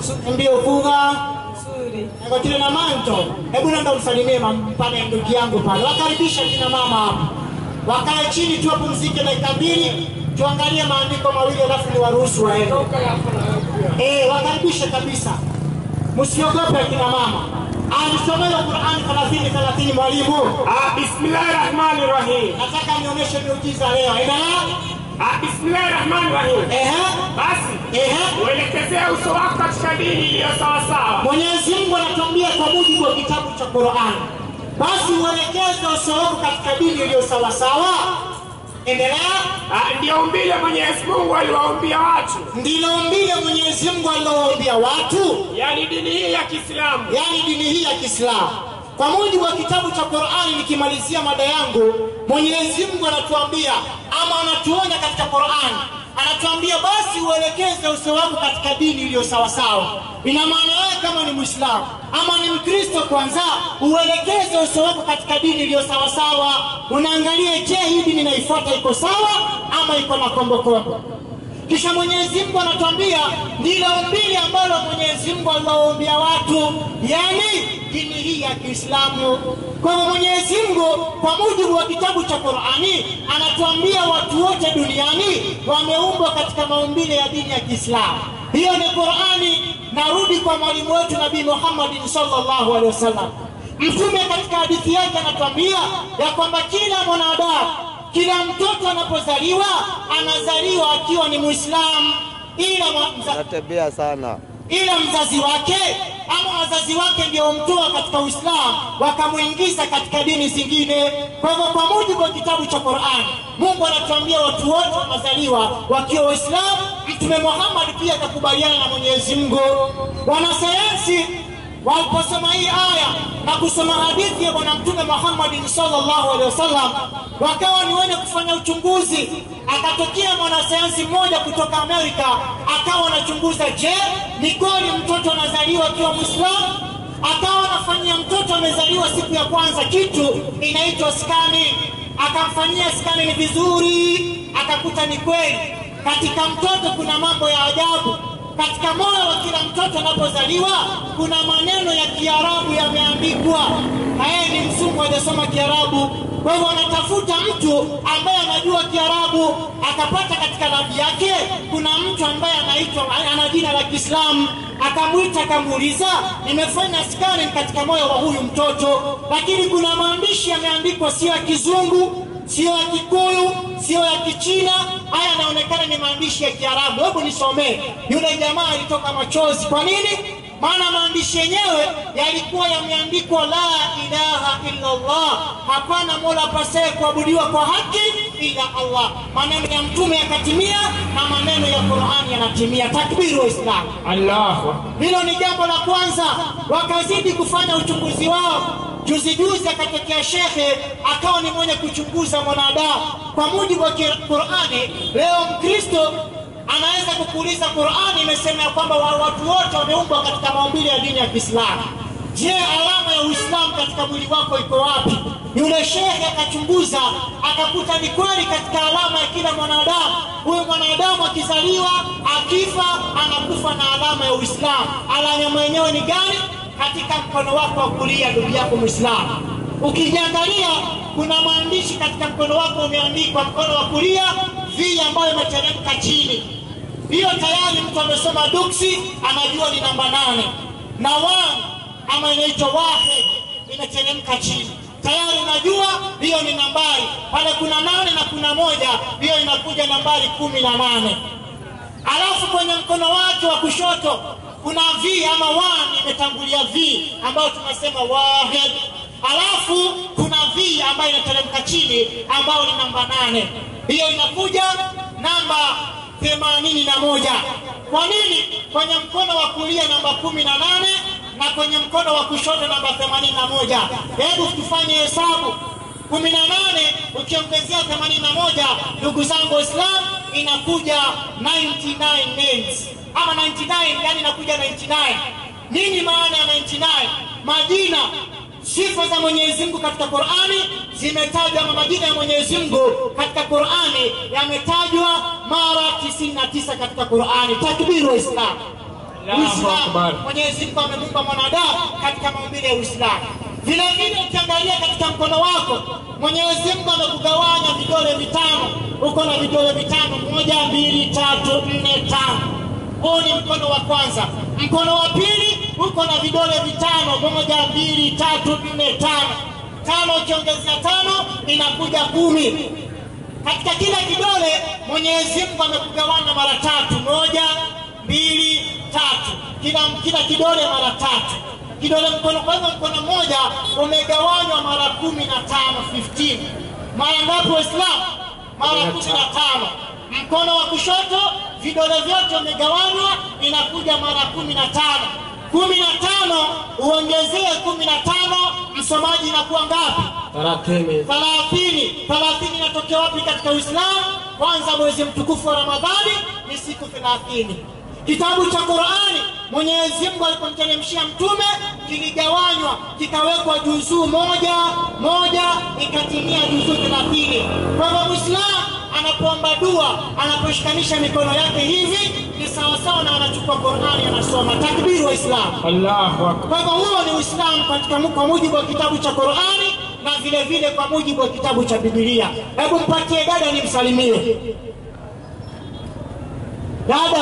mbio kuga nzuri Ngotile na manto. Hebu nenda umsalimie mam- pale ndugu yangu pale. Wakaribisha kina mama hapo. Wakae chini tu wapumzike dakika mbili. Tuangalie maandiko mawili alafu ni waruhusu waende. Eh, wakaribishe kabisa. Msiogope kina mama. Alisomea Qur'an 30 30 mwalimu. Ah, bismillahi rahmani rahim. Nataka nionyeshe miujiza leo. Endelea. Ah, bismillahi rahmani rahim. Ehe. Basi Ehe. uelekezee uso wako katika dini iliyo sawasawa. Mwenyezi Mungu anatuambia kwa mujibu wa kitabu cha Qur'an, basi uelekeze uso wako katika dini iliyo sawa sawa. Endelea. Ah, ndio umbile Mwenyezi Mungu aliwaumbia watu, Ndilo umbile Mwenyezi Mungu alilowaambia watu, yaani dini hii ya Kiislamu. yaani dini hii ya Kiislamu. Kwa mujibu wa kitabu cha Qur'ani, nikimalizia mada yangu, Mwenyezi Mungu anatuambia ama anatuonya katika Qur'ani, anatuambia basi uelekeze uso wako katika dini iliyo sawa sawa. Ina maana wewe kama ni Muislamu ama ni Mkristo, kwanza uelekeze uso wako katika dini iliyo sawa sawa. Unaangalia, je, hii dini naifuata iko sawa ama iko na kombokombo? Kisha Mwenyezi Mungu anatuambia ndilo umbili ambalo Mwenyezi Mungu aliwaombia watu, yani dini hii ya Kiislamu. Kwa hivyo Mwenyezi Mungu kwa mujibu wa kitabu cha Qur'ani anatuambia watu wote duniani wameumbwa katika maumbile ya dini ya Kiislamu. Hiyo ni Qur'ani. Narudi kwa mwalimu wetu Nabii Muhammad sallallahu alaihi wasallam. Mtume katika hadithi yake anatuambia ya kwamba kila mwanadamu kila mtoto anapozaliwa anazaliwa akiwa ni Muislamu, ila mwa- mza, Natembea sana. ila mzazi wake ama wazazi wake ndio wamtoa katika Uislamu wakamwingiza katika dini zingine. Kwa hivyo, kwa mujibu wa kitabu cha Qur'an, Mungu anatuambia watu wote wanazaliwa wakiwa Waislamu. Mtume Muhammad pia akakubaliana na Mwenyezi Mungu. Wanasayansi waliposoma hii aya na kusoma hadithi ya bwana mtume Muhammad sallallahu alaihi wasallam, wakawa ni wenye kufanya uchunguzi. Akatokea mwanasayansi mmoja kutoka Amerika, akawa anachunguza, je, ni kweli mtoto anazaliwa akiwa Muislamu? Akawa anafanyia mtoto amezaliwa siku ya kwanza kitu inaitwa skani, akamfanyia skani ni vizuri, akakuta ni kweli katika mtoto kuna mambo ya ajabu katika moyo wa kila mtoto anapozaliwa kuna maneno ya Kiarabu yameandikwa, na yeye ni msungu hajasoma Kiarabu. Kwa hivyo anatafuta mtu ambaye anajua Kiarabu, akapata katika labi yake kuna mtu ambaye anaitwa ana jina la Kiislamu, akamwita akamuuliza, nimefanya skani katika moyo wa huyu mtoto, lakini kuna maandishi yameandikwa sio ya Kizungu sio ya Kikuyu, sio ya Kichina. Haya yanaonekana ni maandishi ya Kiarabu. Hebu nisomee. Yule jamaa alitoka machozi. Kwa nini? Maana maandishi yenyewe yalikuwa yameandikwa la ilaha illa Allah, hapana mola apasaye kuabudiwa kwa haki ila Allah. Maneno ya mtume yakatimia na maneno ya Qur'ani yanatimia. Takbiri Waislamu! Allahu Hilo ni jambo la kwanza. Wakazidi kufanya uchunguzi wao. Juzi juzi akatokea shekhe akawa ni mwenye kuchunguza mwanadamu kwa mujibu wa Qurani. Leo Mkristo anaweza kukuuliza, Qurani imesema ya kwamba wa- watu wote wameumbwa katika maumbile ya dini ya Kiislamu. Je, alama ya Uislamu katika mwili wako iko wapi? Yule shekhe akachunguza akakuta ni kweli katika alama ya kila mwanadamu. Huyo mwanadamu akizaliwa, akifa, anakufa na alama ya Uislamu. Alama mwenyewe ni gani? Katika mkono wako wa kulia, ndugu yako Muislamu. Ukijiangalia, kuna maandishi katika mkono wako umeandikwa, mkono wa kulia, V ambayo imeteremka chini hiyo tayari mtu amesoma duksi anajua ni namba nane na one ama inaitwa wahid imeteremka chini tayari unajua hiyo ni nambari pale kuna nane na kuna moja hiyo inakuja nambari kumi na nane alafu kwenye mkono wake wa kushoto kuna v ama one imetangulia v ambayo tunasema wahid alafu kuna v ambayo inateremka chini ambayo ni namba nane hiyo inakuja namba themanini na moja kwa nini kwenye mkono wa kulia namba kumi na nane na kwenye mkono wa kushoto namba themanini na moja hebu tufanye hesabu kumi na nane ukiongezea themanini na moja ndugu zangu waislamu inakuja 99 names ama 99 yani inakuja 99 nini maana ya 99 majina sifa za Mwenyezi Mungu katika Qur'ani zimetajwa, ama majina ya Mwenyezi Mungu katika Qur'ani yametajwa mara 99 katika Qur'ani. Takbiru Waislamu! Allahu Uislamu. Akbar. Mwenyezi Mungu amemuumba mwanadamu katika maumbile ya Uislamu. Vile vile ukiangalia katika mkono wako, Mwenyezi Mungu amekugawanya vidole vitano. Uko na vidole vitano, moja, mbili, tatu, nne, tano. Huu ni mkono wa kwanza. Mkono wa pili uko na vidole vitano, moja, mbili, tatu, nne, tano. Tano ukiongezea tano inakuja kumi. Katika kila kidole Mwenyezi Mungu amekugawanya mara tatu, moja, mbili, tatu. Kila kila kidole mara tatu. Kidole mkono, kwa hivyo mkono mmoja umegawanywa mara kumi na tano, 15. Mara ngapi Waislamu? Mara kumi na tano. Mkono wa kushoto vidole vyote umegawanywa, inakuja mara kumi na tano. Kumi na tano uongezee kumi na tano, msomaji inakuwa ngapi? Thelathini. thalathini. Thalathini inatokea wapi katika Uislamu? Kwanza, mwezi mtukufu wa Ramadhani ni siku thelathini. Kitabu cha Qurani Mwenyezi Mungu alipomteremshia mtume kiligawanywa kikawekwa juzuu moja moja, ikatimia juzuu thelathini. Kwa hivyo Muislamu anapoomba dua, anaposhikanisha mikono yake hivi, ni sawasawa na anachukua Qurani anasoma. Takbiri Waislamu! Allahu Akbar. Kwa hivyo huo ni Uislamu katika kwa mujibu wa kitabu cha Qurani na vile vile kwa mujibu wa kitabu cha Biblia. Hebu mpatie dada nimsalimie. Dada,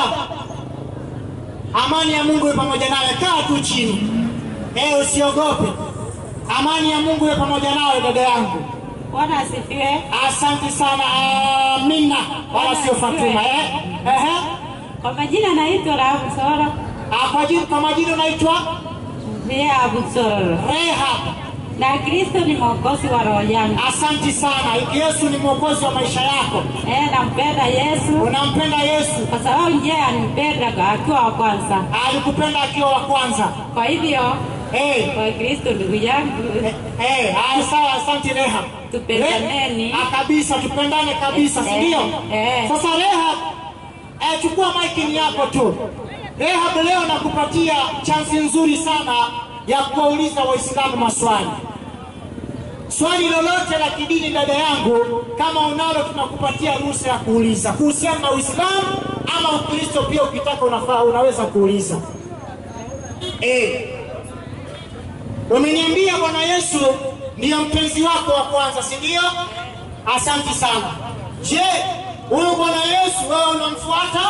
amani ya Mungu iwe pamoja nawe. Kaa tu chini, eh, usiogope. Amani ya Mungu iwe pamoja nawe dada yangu. Bwana asifiwe. Asante sana. Amina, wala sio Fatuma eh? Ehe. Kwa majina naitwa Rahabu Soro. Ah, Kwa jina kwa majina unaitwa Rahabu Soro. Rehab. Na Kristo ni mwokozi wa roho yangu. Asante sana. Yesu ni mwokozi wa maisha yako. Eh, nampenda Yesu Unampenda Yesu, kwa sababu ndiye anipenda akiwa wa kwanza. alikupenda akiwa wa kwanza. Kwa hivyo Eh, kwa Kristo ndugu yangu, eh, haya sawa, asante Reha. Tupendaneni. Re- ah, kabisa, tupendane kabisa, si Eh, ndio? eh. Sasa Reha, eh, chukua maiki ni yako tu. Reha, leo nakupatia chansi nzuri sana ya kuwauliza Waislamu maswali. Swali lolote la kidini, dada yangu, kama unalo, tunakupatia ruhusa ya kuuliza kuhusiana na Uislamu ama Ukristo pia, ukitaka unafaa, unaweza kuuliza. Eh, umeniambia Bwana Yesu ndiyo mpenzi wako wa kwanza, si ndio? Asante sana. Je, huyu Bwana Yesu wewe unamfuata?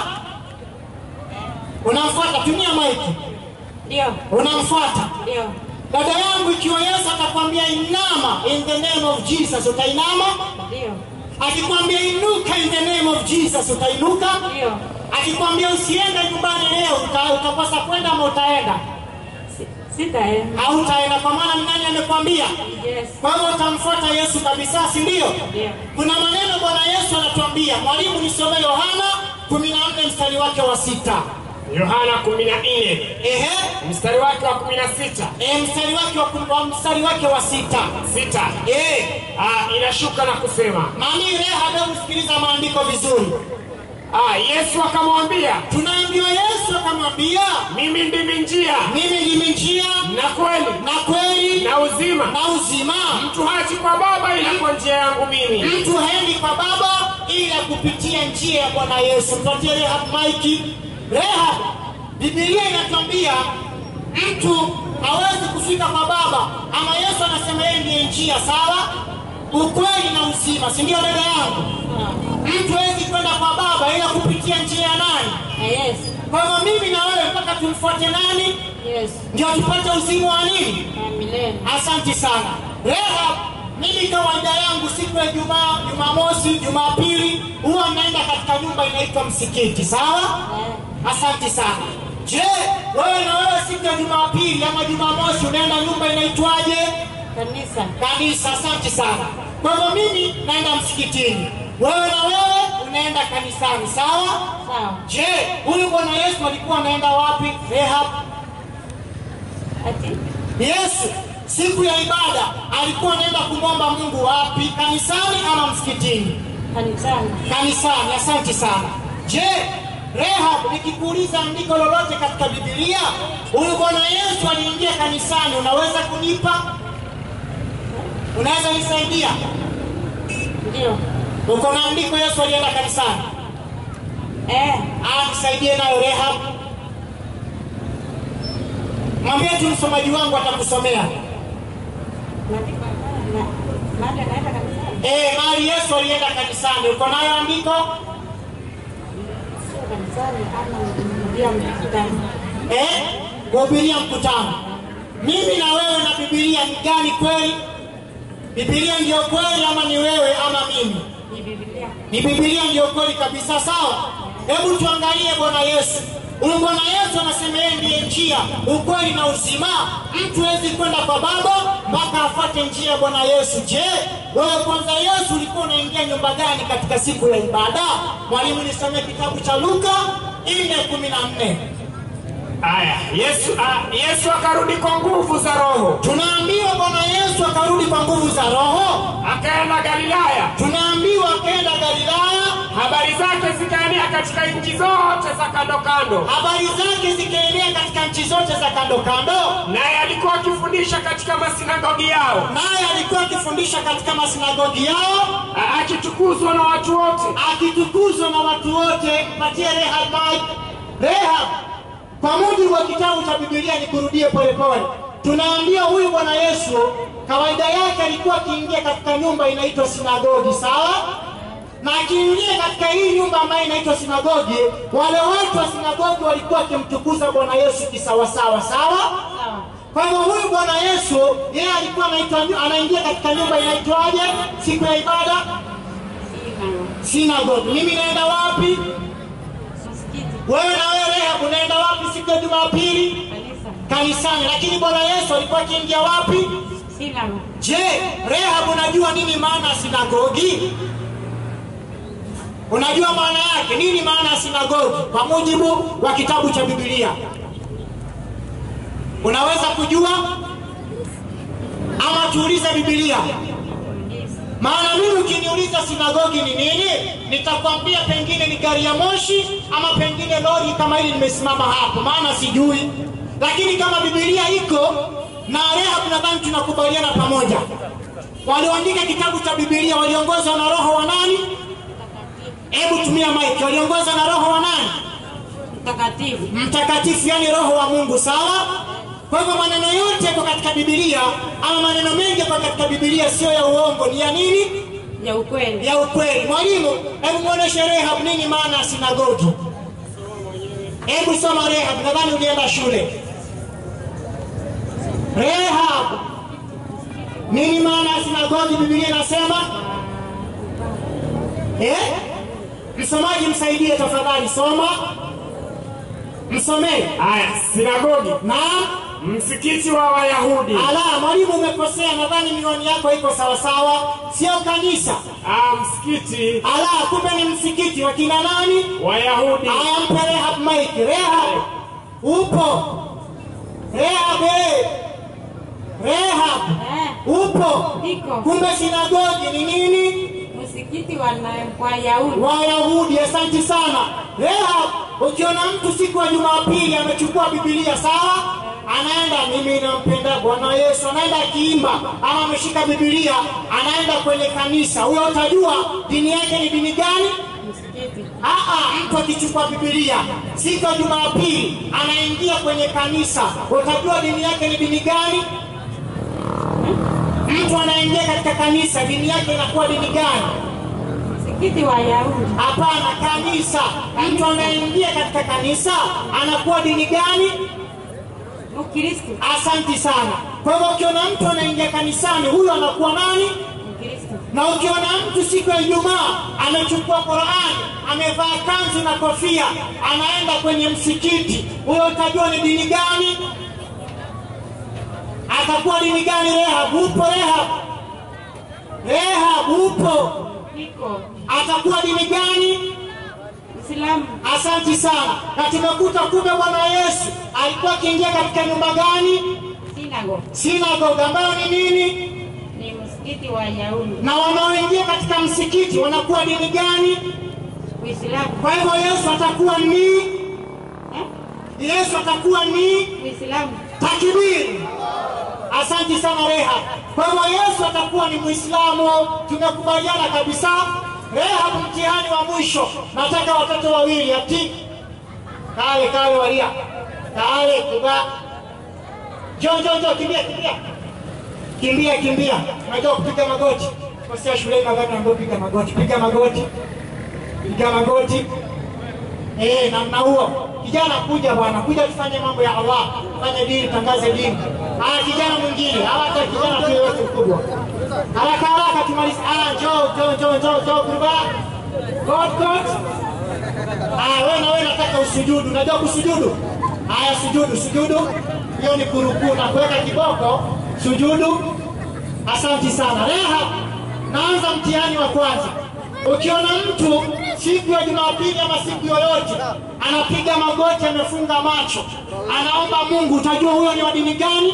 Unamfuata? Tumia maiki. ndio Unamfuata? ndio Dada yangu, ikiwa Yesu atakwambia inama in the name of Jesus, utainama? ndio Akikwambia inuka in the name of Jesus, utainuka? ndio, Akikwambia usiende nyumbani leo, uta- utakosa kwenda ama utaenda? Si- sitaenda. Hautaenda, kwa maana ni nani amekwambia? Yes, Kwa hivyo utamfuata Yesu kabisa, si ndio? ndio Kuna maneno Bwana Yesu anatuambia. Mwalimu, nisomee Yohana 14 mstari wake wa sita. Yohana 14 Ehe, mstari wake wa 16 e, mstari wake wa, kum- wa mstari wake wa sita. sita Eh, ah, inashuka na kusema mami Reha, hebu sikiliza maandiko vizuri. ah, Yesu akamwambia Tunaambiwa Yesu akamwambia, mimi ndimi njia mimi ndimi njia na kweli na kweli na uzima, na uzima. mtu haji kwa Baba ila kwa njia yangu mimi. Mtu haendi kwa Baba ila kupitia njia ya Bwana Yesu. Mpatie Rehab maiki. Rehab, Biblia inatuambia mtu hawezi kufika kwa Baba, ama Yesu anasema yeye ndiye njia, sawa, ukweli na uzima, si ndio dada yangu? Mtu hawezi kwenda kwa Baba ila kupitia njia ya nani? na Yesu Kwa hivyo mimi na wewe mpaka tumfuate nani Yesu ndio tupate uzima wa nini? na milele. Asante sana Rehab. Mimi kawaida yangu siku ya Jumaa, Jumamosi, Jumapili huwa naenda katika nyumba inaitwa msikiti, sawa? Eh, Asante sana. Je, wewe na wewe siku ya Jumapili ama Jumamosi unaenda nyumba inaitwaje? Kanisa Kanisa. Asante sana. Kwa hivyo mimi naenda msikitini, wewe na wewe unaenda kanisani, sawa? sawa. Je, huyu Bwana Yesu alikuwa anaenda wapi? Rehab, Ati Yesu siku ya ibada alikuwa anaenda kumwomba Mungu wapi? Kanisani ama msikitini? kanisani. Kanisani. Asante sana. Je, Rehab, nikikuuliza andiko lolote katika Biblia, huyu Bwana Yesu aliingia kanisani, unaweza kunipa? Unaweza nisaidia? Ndio. Uko na andiko Yesu alienda kanisani? Eh, Ah, nisaidie nayo Rehab. Mwambie tu msomaji wangu atakusomea. Maandiko na mahali anaenda kanisani. Eh, mahali Yesu alienda kanisani. Uko nayo andiko? Sio kanisani ama ndio mkutano. Eh, kuhubiria mkutano. Mimi na wewe na Biblia ni gani kweli? Biblia ndiyo kweli ama ni wewe ama mimi? Ni Biblia. Ni Biblia ndiyo kweli kabisa, sawa? Hebu tuangalie Bwana Yesu. Huyu Bwana Yesu anasema yeye ndiye njia, ukweli na uzima. Mtu hawezi kwenda kwa Baba mpaka afuate njia ya Bwana Yesu. Je, wewe kwanza Yesu ulikuwa unaingia nyumba gani katika siku ya ibada? Mwalimu, nisomee kitabu cha Luka 4:14. Aya, Yesu, ah, Yesu akarudi kwa nguvu za Roho, Tunaambiwa Bwana Yesu akarudi kwa nguvu za Roho. akaenda Galilaya. Tunaambiwa akaenda Galilaya, Habari zake zikaenea katika nchi zote za kando kando, habari zake zikaenea katika nchi zote za kando kando. naye alikuwa akifundisha katika masinagogi yao, naye alikuwa akifundisha katika masinagogi yao a- akitukuzwa na watu wote. akitukuzwa na watu wote. Patie Rehab mic. Rehab, kwa mujibu wa kitabu cha Biblia, nikurudie polepole, tunaambia huyu Bwana Yesu kawaida yake alikuwa akiingia katika nyumba inaitwa sinagogi, sawa na akiingia katika hii nyumba ambayo inaitwa sinagogi, wale watu wa sinagogi walikuwa wakimtukuza Bwana Yesu kisawasawa, sawa Sawa. kwa hivyo huyu Bwana Yesu yeye alikuwa anaitwa anaingia katika nyumba inaitwaje siku ya ibada? Sina Synagogue. Mimi naenda wapi? msikiti. Wewe na wewe Rehab unaenda wapi siku ya Jumapili? Kanisa. Kanisani. Lakini Bwana Yesu alikuwa akiingia wapi? Sina Je, Rehab unajua nini maana ya sinagogi? Unajua maana yake nini? Maana ya sinagogi kwa mujibu wa kitabu cha Biblia, unaweza kujua ama tuulize Biblia? Maana mimi ukiniuliza sinagogi ni nini, nitakwambia pengine ni gari ya moshi ama pengine lori kama hili limesimama hapo, maana sijui. Lakini kama Biblia iko na Rehab, nadhani tunakubaliana pamoja. Walioandika kitabu cha Biblia waliongozwa na roho wa nani? Hebu tumia mic. Waliongozwa na roho wa nani? mtakatifu. Mtakatifu, yani roho wa Mungu, sawa? Kwa hivyo maneno yote yako katika Biblia ama maneno mengi yako katika Biblia, sio ya uongo, ni ya nini? Ya ukweli. ya ukweli. Mwalimu, hebu muoneshe Rehab nini maana ya sinagogi. Hebu soma Rehab, nadhani ulienda shule. Rehab, nini maana ya sinagogi? Biblia inasema eh? Msomaji msaidie tafadhali, soma msomee. Aya, sinagogi, Naam. msikiti wa Wayahudi. Ala, mwalimu umekosea, nadhani miwani yako iko sawasawa, sio kanisa. Ah, msikiti Ala, kumbe ni msikiti wa kina nani? Wayahudi. Aya, mpe Rehab mic. Rehab, upo? Rehab, eh. Rehab, Eh, upo? Niko. Kumbe sinagogi ni nini? msikiti wa na- Wayahudi. Wayahudi. Asante sana Rehab. Ukiona mtu siku ya Jumapili amechukua Biblia, sawa, anaenda mimi nampenda Bwana Yesu, anaenda akiimba ama ameshika Biblia, anaenda kwenye kanisa, huyo utajua dini yake ni dini gani? Msikiti. Aa, mtu akichukua Biblia siku ya Jumapili anaingia kwenye kanisa, utajua dini yake ni dini gani? Mtu anaingia katika kanisa, dini yake inakuwa dini gani? Msikiti wa Wayahudi. Hapana, kanisa. Mtu anaingia katika kanisa anakuwa dini gani? Mkristo. Asanti sana. Kwa hivyo ukiona mtu anaingia kanisani, huyo anakuwa nani? Mkristo. Na ukiona mtu siku ya Ijumaa amechukua Qur'ani, amevaa kanzu na kofia, anaenda kwenye msikiti, huyo utajua ni dini gani? Atakuwa dini gani? Rehab, upo Rehab? Rehab, upo? Niko. Atakuwa dini gani? Islamu. Asanti sana. Na tumekuta kumbe Bwana Yesu alikuwa akiingia katika nyumba gani? Sinagogi. Sinagogi, ambayo ni nini? Ni msikiti wa Wayahudi. Na wanaoingia katika msikiti wanakuwa dini gani? Uislamu. Kwa hivyo Yesu atakuwa ni Eh? Yesu atakuwa ni Uislamu. takbiri. Asante sana Rehab. Kwa hivyo Yesu atakuwa ni Muislamu, tumekubaliana kabisa. Rehab, mtihani wa mwisho, nataka watoto wawili ati kale kale walia kale kuga Njoo, njoo, njoo, kimbia, kimbia, kimbia, kimbia. Unajua kupiga magoti? Kosea shuleni nadhani naambiwa piga magoti, piga magoti, piga magoti. Eh, namna huo. Kijana kuja bwana, kuja tufanye mambo ya Allah, fanye dini, tangaze dini. Ah, kijana mwingine, hawa hata kijana tu yote mkubwa. Haraka haraka tumalize. Ah, njoo, njoo, njoo, njoo, njoo, kurba. God, God. Ah, wewe na wewe nataka usujudu. Unajua kusujudu? Haya, sujudu, sujudu. Hiyo ni kurukuu na kuweka kiboko, sujudu. Asante sana. Reha, naanza mtihani wa kwanza. Ukiona mtu siku ya Jumapili ama siku yoyote anapiga magoti, amefunga macho, anaomba Mungu, utajua huyo ni wa dini gani?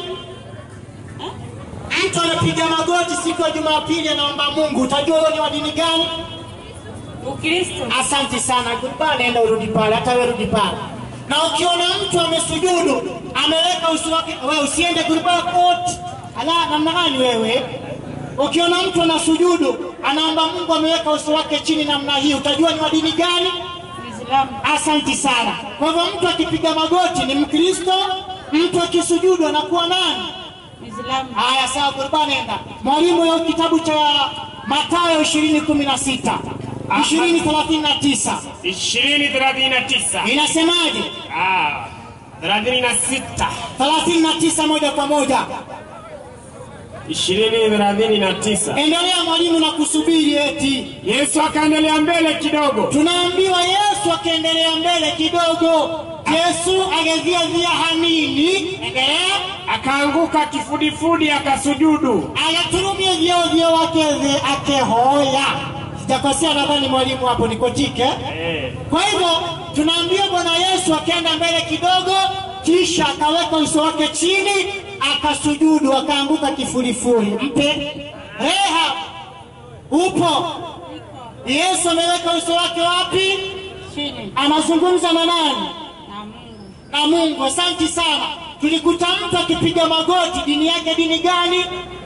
Mtu anapiga magoti siku ya Jumapili anaomba Mungu, utajua huyo ni wa dini gani? Ukristo. Asante sana. Goodbye, nenda urudi pale, hata wewe rudi pale. Na ukiona mtu amesujudu, ameweka uso wake, wewe usiende goodbye court. Ala, namna gani wewe? Ukiona mtu anasujudu, anaomba Mungu, ameweka uso wake chini namna hii, utajua ni wa dini gani? Uislamu. Asante sana. Kwa hivyo mtu akipiga magoti ni Mkristo, mtu akisujudu anakuwa nani? Uislamu. Haya, sawa, Qurban nenda. Mwalimu ya kitabu cha Mathayo 20:16 20:39 ishirini thelathini na tisa inasemaje? Ah, thelathini na sita 39 moja kwa moja. ishirini thelathini na tisa Endelea mwalimu na kusubiri eti. Yesu akaendelea mbele kidogo, Tunaambiwa Yesu akaendelea mbele kidogo. Yesu ageziazia hanini, endelea, akaanguka kifudifudi, akasujudu. agaturumia vyeo vyeo wakeze akehoya. Sijakosea, nadhani mwalimu hapo nikotike. Eh, Kwa hivyo tunaambia Bwana Yesu akaenda mbele kidogo, kisha akaweka uso wake chini, akasujudu, akaanguka kifurifuri. Mpe Reha, upo? Yesu ameweka uso wake wapi? Chini. Anazungumza na nani? Na Mungu. Na Mungu. Asante sana. Tulikuta mtu akipiga magoti, dini yake dini gani?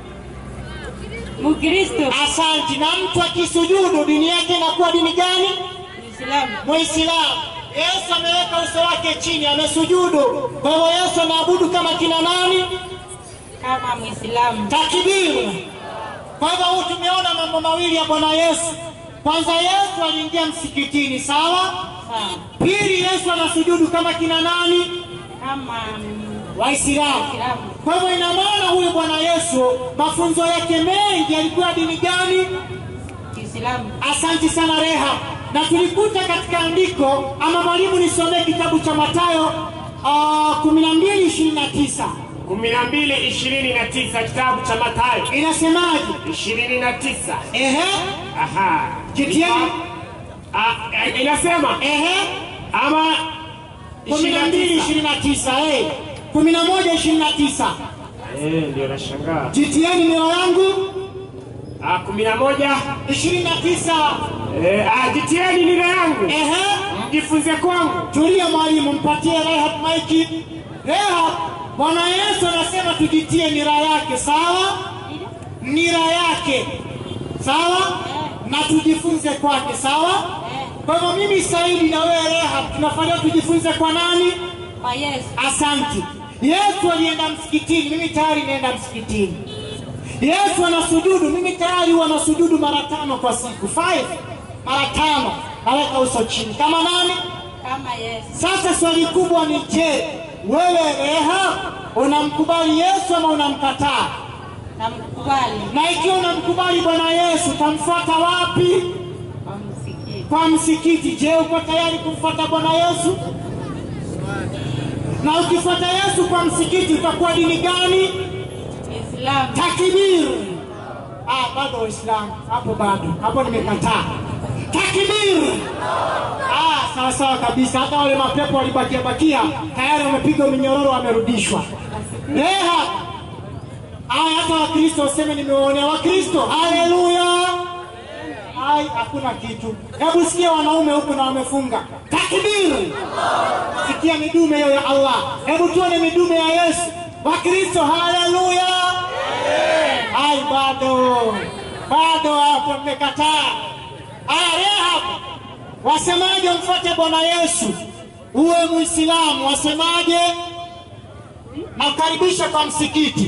Mkristo. Asante. Na mtu akisujudu, dini yake inakuwa dini gani? Uislamu. Muislamu. Yesu ameweka uso wake chini, amesujudu. Kwa hivyo Yesu anaabudu kama kina nani? Kama Muislamu. Takbir. Kwa hivyo huu tumeona mambo mawili ya Bwana Yesu. Kwanza Yesu aliingia msikitini, sawa? Sawa. Pili Yesu anasujudu kama kina nani? Kama mm, Waislamu. Waislamu. Kwa hivyo ina maana huyu Bwana Yesu mafunzo yake mengi yalikuwa dini gani? Uislamu. Asante sana Reha, na tulikuta katika andiko ama mwalimu, nisomee kitabu cha Mathayo uh, kumi na mbili ishirini na tisa kumi na mbili ishirini na tisa kitabu cha Mathayo inasemaje? ishirini na tisa Ehe, Aha. Kitieni. Ah, eh, inasema ehe, ama kumi na mbili 29. ishirini na tisa eh, kumi na moja ishirini na tisa Eh, ndio nashangaa. jitieni mioyo yangu Ah, kumi na moja ishirini na tisa Eh, ah, jitieni nira yangu ehe, mjifunze kwangu. tulia mwalimu, mpatie Rehab maiki. Rehab, Bwana Yesu anasema tujitie nira yake, sawa? Nira yake, sawa, na tujifunze kwake, sawa? Kwa hivyo mimi Saidi na wewe Rehab tunafanya tujifunze kwa nani? Kwa Yesu. Asante. Yesu alienda msikitini, mimi tayari naenda msikitini. Yesu anasujudu, mimi tayari huwa nasujudu mara tano kwa siku, five, mara tano, naweka uso chini kama nani? Kama Yesu. Sasa swali kubwa ni je, wewe Reha unamkubali Yesu ama unamkataa? Namkubali. Na ikiwa unamkubali Bwana Yesu utamfuata wapi? Kwa msikiti. Kwa msikiti. Je, uko tayari kumfuata Bwana Yesu? Na ukifuata Yesu kwa msikiti utakuwa dini gani? Uislamu. Takbir. Ah, bado Waislamu hapo, bado hapo, nimekataa. Takbir. Ah, sawa sawa kabisa. Hata wale mapepo walibakia bakia tayari wamepigwa minyororo, wamerudishwa. Reha. Aya, hata Wakristo useme nimewaonea Wakristo. Haleluya. Ai, hakuna kitu. Hebu sikia wanaume huku na wamefunga. Takbir. Sikia midume hiyo ya Allah. Hebu tuone midume ya Yesu. Wakristo, haleluya. Ai, bado bado hapo mmekataa. Aya, Rehab, wasemaje? Mfuate Bwana Yesu uwe Muislamu, wasemaje? nakukaribisha kwa msikiti.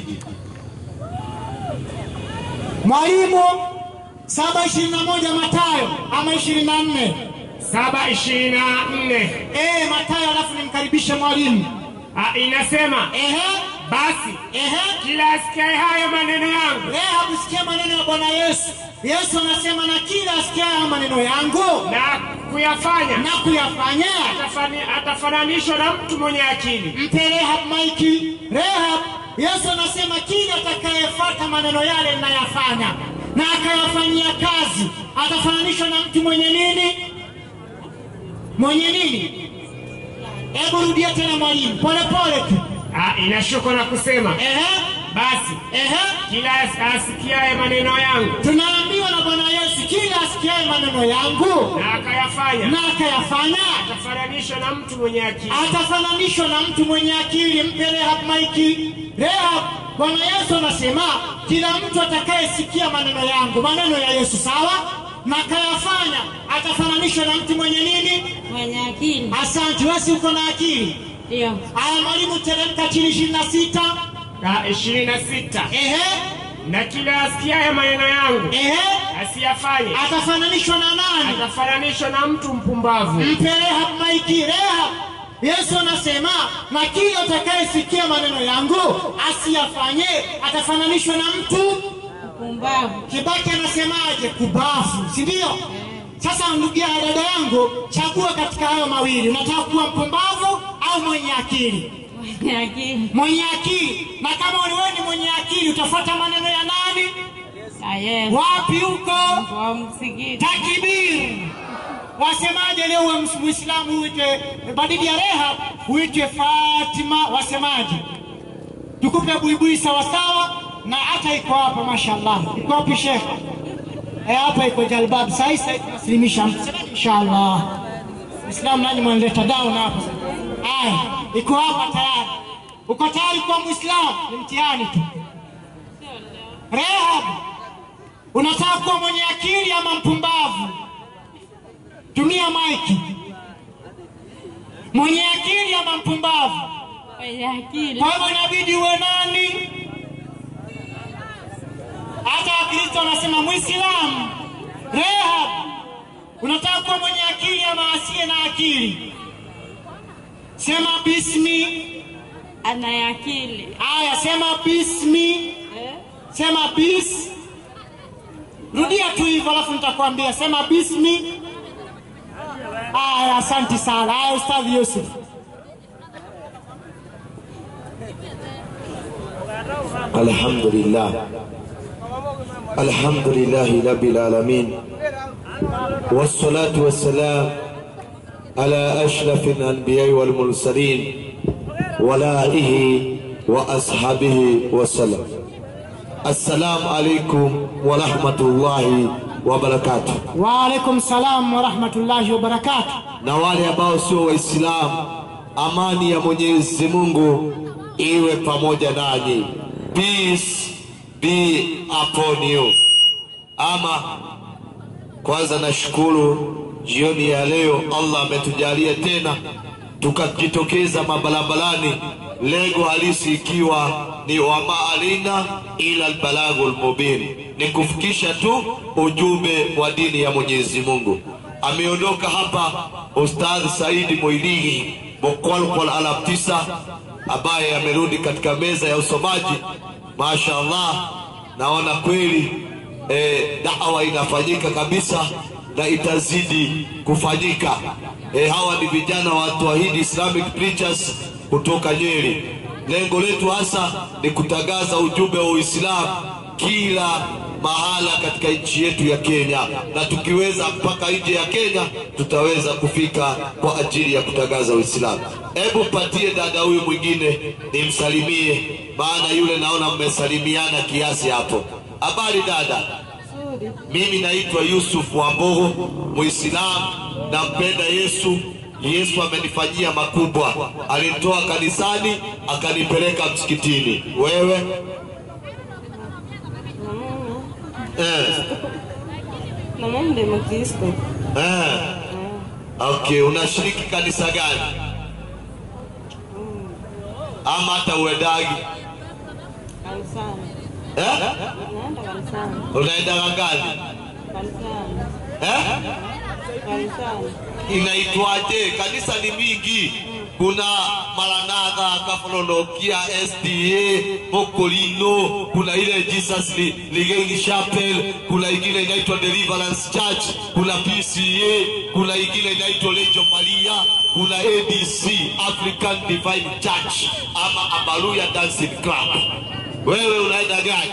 Mwalimu saba ishirini na moja Matayo ama ishirini na nne saba ishirini na nne Eh, Matayo, alafu nimkaribishe mwalimu. Ah, inasema Ehe, basi ehe, kila asikiaye hayo maneno yangu leo hakusikia maneno ya Bwana Yesu. Yesu anasema na kila asikiaye maneno yangu na kuyafanya na kuyafanya atafani- atafananishwa na mtu mwenye akili mpe Rehab maiki. Rehab, Yesu anasema kila atakayefuata maneno yale ninayafanya na akayafanyia kazi atafananishwa na mtu mwenye nini? Mwenye nini? Hebu rudia tena mwalimu, pole pole tu. Ah, inashuka na kusema Ehe, basi ehe, kila as- asikiaye maneno yangu tunaambiwa na Bwana Yesu, kila asikiaye maneno yangu na akayafanya na akayafanya atafananishwa na mtu mwenye akili atafananishwa na mtu mwenye akili. Mpe Rehab maiki. Rehab, Bwana Yesu anasema kila mtu atakayesikia maneno yangu, maneno ya Yesu, sawa, na akayafanya, atafananishwa na mtu mwenye nini? Mwenye akili. Asante, wewe si uko na akili. Ndio. Aya, mwalimu, teremka chini ishirini na sita. Ah, ishirini na sita Ehe, na kila asikiaye maneno yangu ehe, asiyafanye atafananishwa na nani? atafananishwa na mtu mpumbavu Mpe Rehab maiki. Rehab, Yesu anasema na kila atakayesikia maneno yangu asiyafanye atafananishwa na mtu Mpumbavu. Kibaki anasemaje? Kubafu, si ndio? Sasa ndugu ya dada yangu, chagua katika hayo mawili. Unataka kuwa mpumbavu au mwenye akili? Mwenye akili. Mwenye akili. Na kama wewe ni mwenye akili, utafuata maneno ya nani? Na Yesu. Wapi huko? Wa msikiti. Takbir! Wasemaje leo uwe ms- Muislamu uite badili ya Rehab uitwe Fatima, wasemaje? Tukupe buibui sawasawa, na hata iko hapa, mashallah. Iko wapi Sheikh? Eh, hapa iko jalbab. Sasa sasa tunaslimisha inshallah. Islam nani mwanileta down hapa? Aya, iko hapa tayari. Uko tayari kwa Muislamu? Ni mtihani tu. Rehab, unataka kuwa mwenye akili ama mpumbavu? Tumia maiki. Mwenye akili ama mpumbavu? Mwenye akili. Kwa hivyo inabidi uwe nani? Hata Wakristo wanasema Muislamu. Rehab, unataka kuwa mwenye akili ama asiye na akili? Sema bismi. Ana akili. Aya, sema bismi. Eh? Sema bis. Rudia tu hivyo, alafu nitakwambia. Sema bismi. Aya, asante sana. Aya, Ustadhi Yusuf. الحمد لله الحمد لله رب العالمين والصلاة والسلام على أشرف الأنبياء والمرسلين ولائه وأصحابه وسلم السلام عليكم ورحمة الله وبركاته Wa alaikum salam wa rahmatullahi wa barakatuh. na wale ambao sio Waislamu, amani ya Mwenyezi Mungu iwe pamoja nanyi. Peace be upon you. Ama kwanza nashukuru jioni ya leo Allah ametujalia tena tukajitokeza mabarabarani, lengo halisi ikiwa ni wama alina ila albalagul mubin, ni kufikisha tu ujumbe wa dini ya Mwenyezi Mungu. Ameondoka hapa Ustadh Saidi Moiligi Bokwalkwal alaf tisa ambaye amerudi katika meza ya usomaji. Mashaallah, naona kweli eh, dawa inafanyika kabisa na itazidi kufanyika. E, hawa ni vijana wa Tawhid Islamic Preachers kutoka Nyeri. Lengo letu hasa ni kutangaza ujumbe wa Uislamu kila mahala katika nchi yetu ya Kenya, na tukiweza mpaka nje ya Kenya tutaweza kufika kwa ajili ya kutangaza Uislamu. Hebu patie dada huyu mwingine nimsalimie, maana yule naona mmesalimiana kiasi hapo. Habari dada? Mimi naitwa Yusuf Wambogo, Muislamu, nampenda Yesu. Yesu amenifanyia makubwa, alinitoa kanisani akanipeleka msikitini. Wewe eh, Na mimi ndiye Mkristo. eh. Okay, unashiriki kanisa gani? ama hata uendagi Kanisani. eh? Naenda kanisani. unaenda gangani Kanisani. eh? Kanisani. inaitwaje? Kanisa ni mingi, kuna Maranatha, Kafololokia, SDA, Mokolino, kuna ile Jesus Li- Ligeni Chapel, kuna ingine inaitwa Deliverance Church, kuna PCA, kuna ingine inaitwa Legion Maria, kuna ADC, African Divine Church ama Abaluya Dancing Club. Wewe unaenda gani?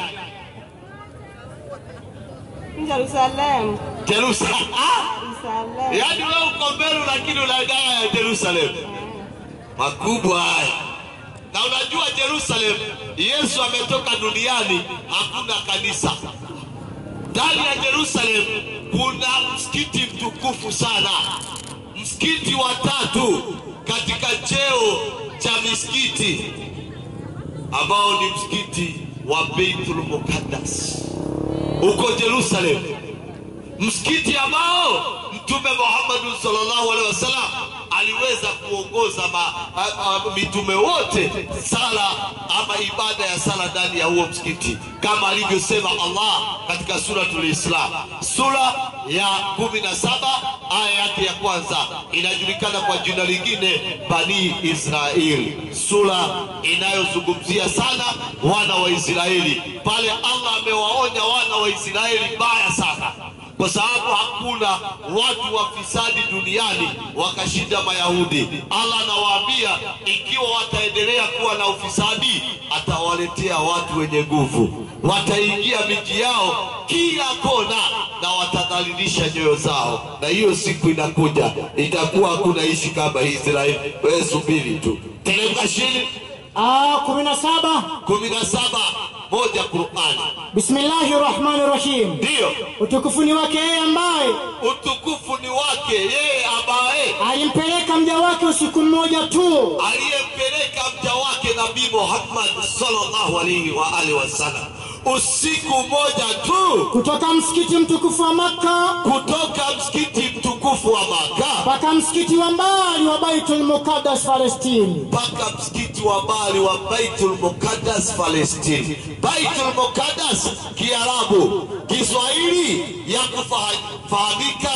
Jerusalem. Jerusalem. Ah! Jerusalem. Yaani wewe uko Meru lakini unaenda ya Jerusalem. Makubwa haya. Na unajua Jerusalem, Yesu ametoka duniani, hakuna kanisa. Ndani ya Jerusalem kuna msikiti mtukufu sana, msikiti wa tatu katika cheo cha misikiti ambao ni msikiti wa Beitul Muqaddas huko Jerusalem msikiti ambao mtume Muhammad sallallahu alaihi wasallam aliweza kuongoza ma, a, a, mitume wote sala ama ibada ya sala ndani ya huo msikiti kama alivyosema Allah katika suratul Islam sura ya kumi na saba aya yake ya kwanza inajulikana kwa jina lingine Bani Israeli, sura inayozungumzia sana wana wa Israeli. Pale Allah amewaonya wana wa Israeli baya sana kwa sababu hakuna watu wafisadi duniani wakashinda Mayahudi. Allah anawaambia ikiwa wataendelea kuwa na ufisadi, atawaletea watu wenye nguvu, wataingia miji yao kila kona na watadhalilisha nyoyo zao, na hiyo siku inakuja, itakuwa hakuna ishi kama Israeli. Wewe subiri tu, teremka chini. Ah, kumi na saba. kumi na saba moja Qurani, Bismillahi rahmani rahim. ndiyo Utukufu ni wake yeye ambaye utukufu ni wake yeye ambaye alimpeleka mja wake usiku mmoja tu aliyempeleka mja wake Nabii Muhammad sallallahu alaihi wa alihi wasallam usiku mmoja tu kutoka msikiti mtukufu wa Makka kutoka msikiti mtukufu wa Maka mpaka msikiti wa mbali wa Baitul Muqaddas Palestini. mpaka msikiti wa mbali wa Baitul Muqaddas Palestine. Baitul Muqaddas Kiarabu, Kiswahili ya kufahamika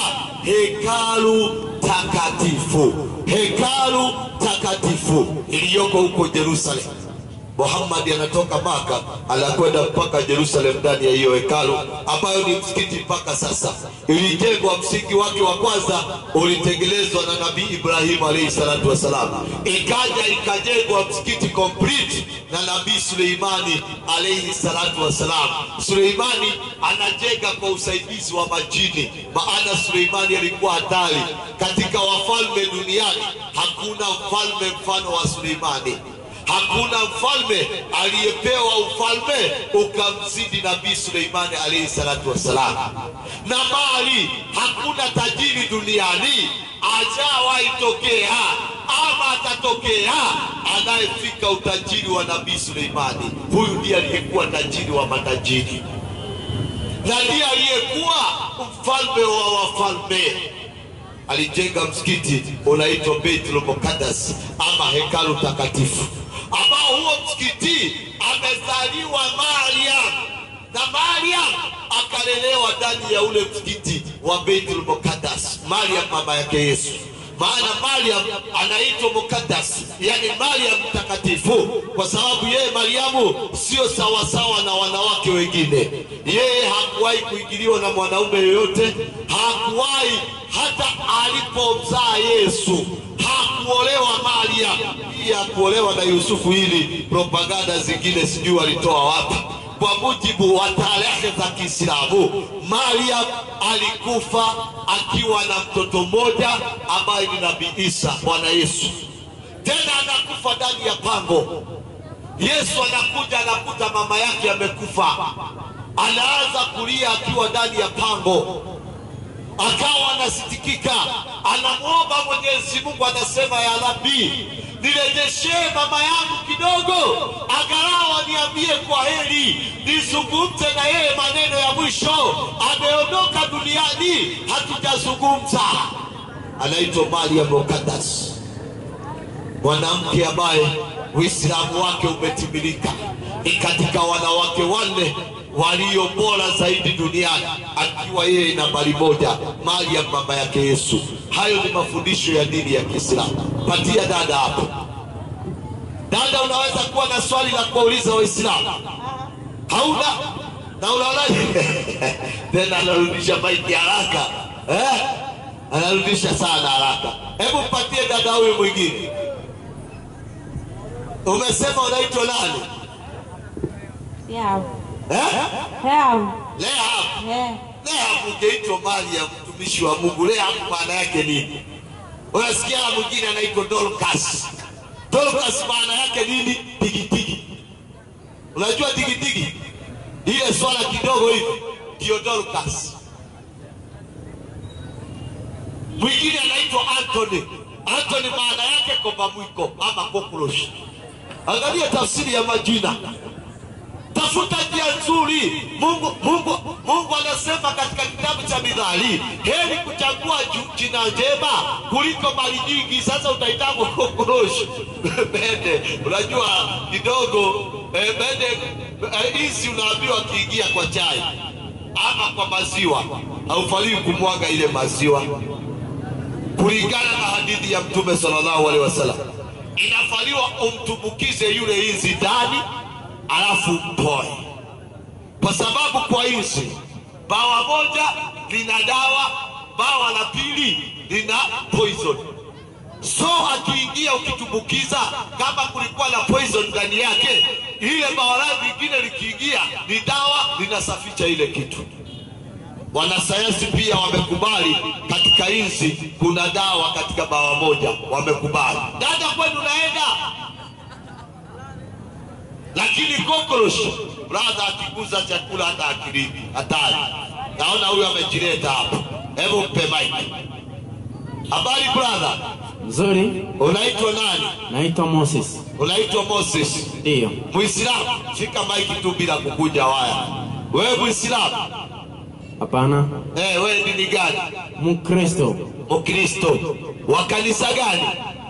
hekalu takatifu, hekalu takatifu iliyoko huko Yerusalem. Muhammad anatoka Maka anakwenda mpaka Jerusalem ndani ya hiyo hekalu ambayo ni msikiti mpaka sasa. Ilijengwa, msingi wake wa kwanza ulitengenezwa na Nabii Ibrahim alayhi salatu wassalam, ikaja ikajengwa msikiti complete na Nabii Suleimani alayhi salatu wassalam. Suleimani anajenga kwa usaidizi wa majini, maana Suleimani alikuwa hatari katika wafalme duniani. Hakuna mfalme mfano wa Suleimani. Hakuna mfalme aliyepewa ufalme ukamzidi Nabii Suleimani alayhi salatu wassalam, na mali hakuna tajiri duniani ajawahi tokea ama atatokea anayefika utajiri wa Nabii Suleimani. Huyu ndiye aliyekuwa tajiri wa matajiri na ndiye aliyekuwa mfalme wa wafalme alijenga msikiti unaitwa Baitul Muqaddas ama hekalu takatifu, ambao huo msikiti amezaliwa Mariam na Mariam akalelewa ndani ya ule msikiti wa Baitul Muqaddas. Mariam mama yake Yesu, maana Mariam anaitwa Muqaddas, yani Mariam mtakatifu, kwa sababu yeye Mariamu sio sawasawa na wanawake wengine. Yeye hakuwahi kuingiliwa na mwanaume yoyote, hakuwahi hata alipomzaa Yesu hakuolewa Mariam. Hii hakuolewa na Yusufu, ili propaganda zingine sijui walitoa wapi. Kwa mujibu wa tarehe za Kiislamu, Mariam alikufa akiwa na mtoto mmoja ambaye ni Nabii Isa, Bwana Yesu. Tena anakufa ndani ya pango. Yesu anakuja anakuta mama yake amekufa, anaanza kulia akiwa ndani ya pango akawa anasitikika, anamwomba Mwenyezi Mungu, anasema ya Rabbi, nirejeshee mama yangu kidogo, angalau niambie kwa heri, nizungumze na yeye maneno ya mwisho. Ameondoka duniani, hatujazungumza. Anaitwa Mariam Muqaddas, mwanamke ambaye Uislamu wake umetimilika. Ni katika wanawake wanne walio bora zaidi duniani, akiwa yeye nambari moja, Mariam mama yake Yesu. Hayo ni mafundisho ya dini ya Kiislamu. Patia dada hapo. Dada, unaweza kuwa na swali la kuwauliza Waislamu? Hauna? Na unaonaje? Tena anarudisha maiki haraka eh? Anarudisha sana haraka. Hebu mpatie dada huyu mwingine. Umesema unaitwa nani? Yao. Eh? Yao. Leham. Eh. Leham ungeitwa Mariam, mtumishi wa Mungu. Leham maana yake nini? Unasikia la mwingine anaitwa Dorcas. Dorcas maana yake nini? Tigitigi. Unajua tigitigi? Ile swala kidogo hivi ndio Dorcas. Mwingine anaitwa Anthony. Anthony maana yake koba mwiko ama cockroach. Angalia tafsiri ya majina tafuta njia nzuri. Mungu, Mungu, Mungu anasema katika kitabu cha Mithali, heri kuchagua ju- jina njema kuliko mali nyingi. Sasa utaitangwa kokoroshi bende. Unajua kidogo eh, bende eh, hizi unaambiwa kiingia kwa chai ama kwa maziwa, haufalii kumwaga ile maziwa kulingana na hadithi ya Mtume sallallahu alaihi wasallam, inafaliwa umtumbukize yule inzi ndani, alafu mpoe, kwa sababu kwa inzi bawa moja lina dawa, bawa la pili lina poison. So akiingia ukitumbukiza, kama kulikuwa na poison ndani yake, ile bawa lake lingine likiingia ni dawa, linasafisha ile kitu. Wanasayansi pia wamekubali katika inzi kuna dawa katika bawa moja, wamekubali. Dada, kwenu unaenda, lakini cockroach brother akiguza chakula hata akili hatari. Naona huyu amejileta hapo, hebu mpe mic. Habari brother, Nzuri, unaitwa nani? naitwa Moses. Unaitwa Moses, Ndiyo, Muislamu? Shika maiki tu bila kukunja waya. Wewe Muislamu? hapana, Eh, wewe dini gani? Mkristo. Mkristo wa kanisa gani?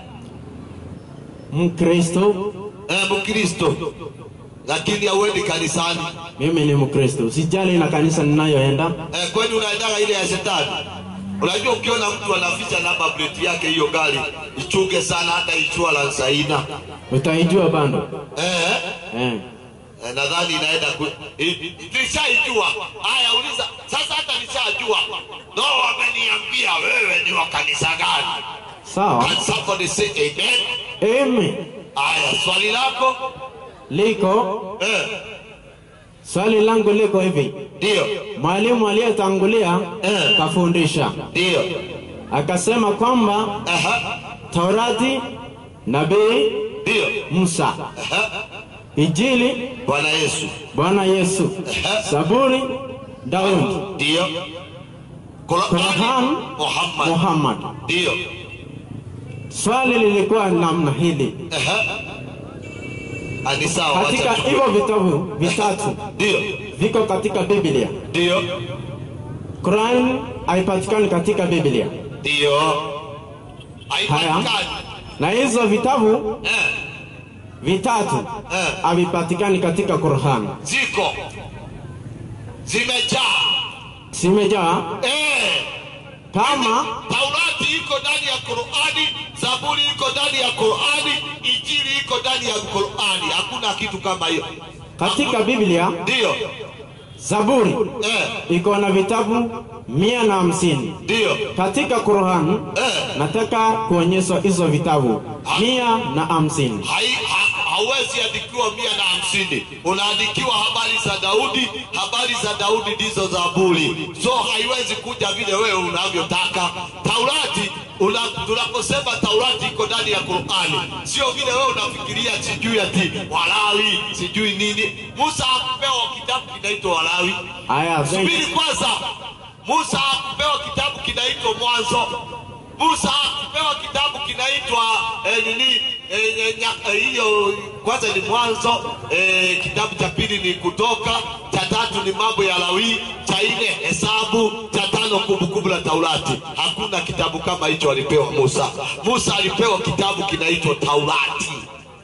Mkristo, Eh, Mkristo lakini hauendi kanisani. mimi ni Mkristo, sijali na kanisa ninayoenda. Eh, kwani unaendaga ile ya shetani? Unajua, ukiona mtu anaficha namba plate yake hiyo gari, ichunge sana, hata insurance haina. Utaijua bando Eh, eh. eh, nadhani inaenda ku... i- i- nishaijua. Haya, uliza sasa, hata nishajua. No, wameniambia wewe ni wa kanisa gani? Sawa, Can somebody say amen? amen. Haya, swali lako Liko eh, swali langu liko hivi, ndio mwalimu aliyetangulia Eh. kafundisha ndio, akasema kwamba aha, Taurati, nabii ndio, Musa, aha, Injili Bwana Yesu, Bwana Yesu, Zaburi Daudi, ndio, Qur'an, Qur'an, Muhammad, Muhammad. ndio, Swali lilikuwa namna hili, aha, Ah, ni sawa, katika wacha tu- hivyo vitabu vitatu ndio, viko katika Biblia. ndio, Quran haipatikani katika Biblia, ndio, haya haipatikani na hizo vitabu eh, vitatu eh, havipatikani katika Quran, ziko zimejaa zimejaa eh. kama Taurati iko ndani ya Qur'ani, Zaburi iko ndani ya Qur'ani, Injili iko ndani ya Qur'ani. Hakuna kitu kama hiyo. katika Biblia. Ndio, Zaburi eh, iko na vitabu mia na hamsini ndio, katika Quran eh. nataka kuonyeshwa hizo vitabu mia na hamsini. Hai, ha, hauwezi andikiwa mia na hamsini. Unaandikiwa habari za Daudi. Habari za Daudi ndizo Zaburi, so haiwezi kuja vile wewe unavyotaka. Taurati una, tunaposema Taurati iko ndani ya Qur'ani, sio vile wewe unafikiria sijui ati Walawi sijui nini. Musa hakupewa kitabu kinaitwa Walawi. Aya, thank Subiri kwanza, Musa hakupewa kitabu kinaitwa Mwanzo. Musa hakupewa kitabu kinaitwa eh, nini eh, eh, nya- eh, hiyo kwanza ni Mwanzo eh, kitabu cha pili ni Kutoka, cha tatu ni Mambo ya Lawi, cha nne Hesabu, cha tano Kumbukumbu la Taurati. Hakuna kitabu kama hicho alipewa Musa. Musa alipewa kitabu kinaitwa Taurati.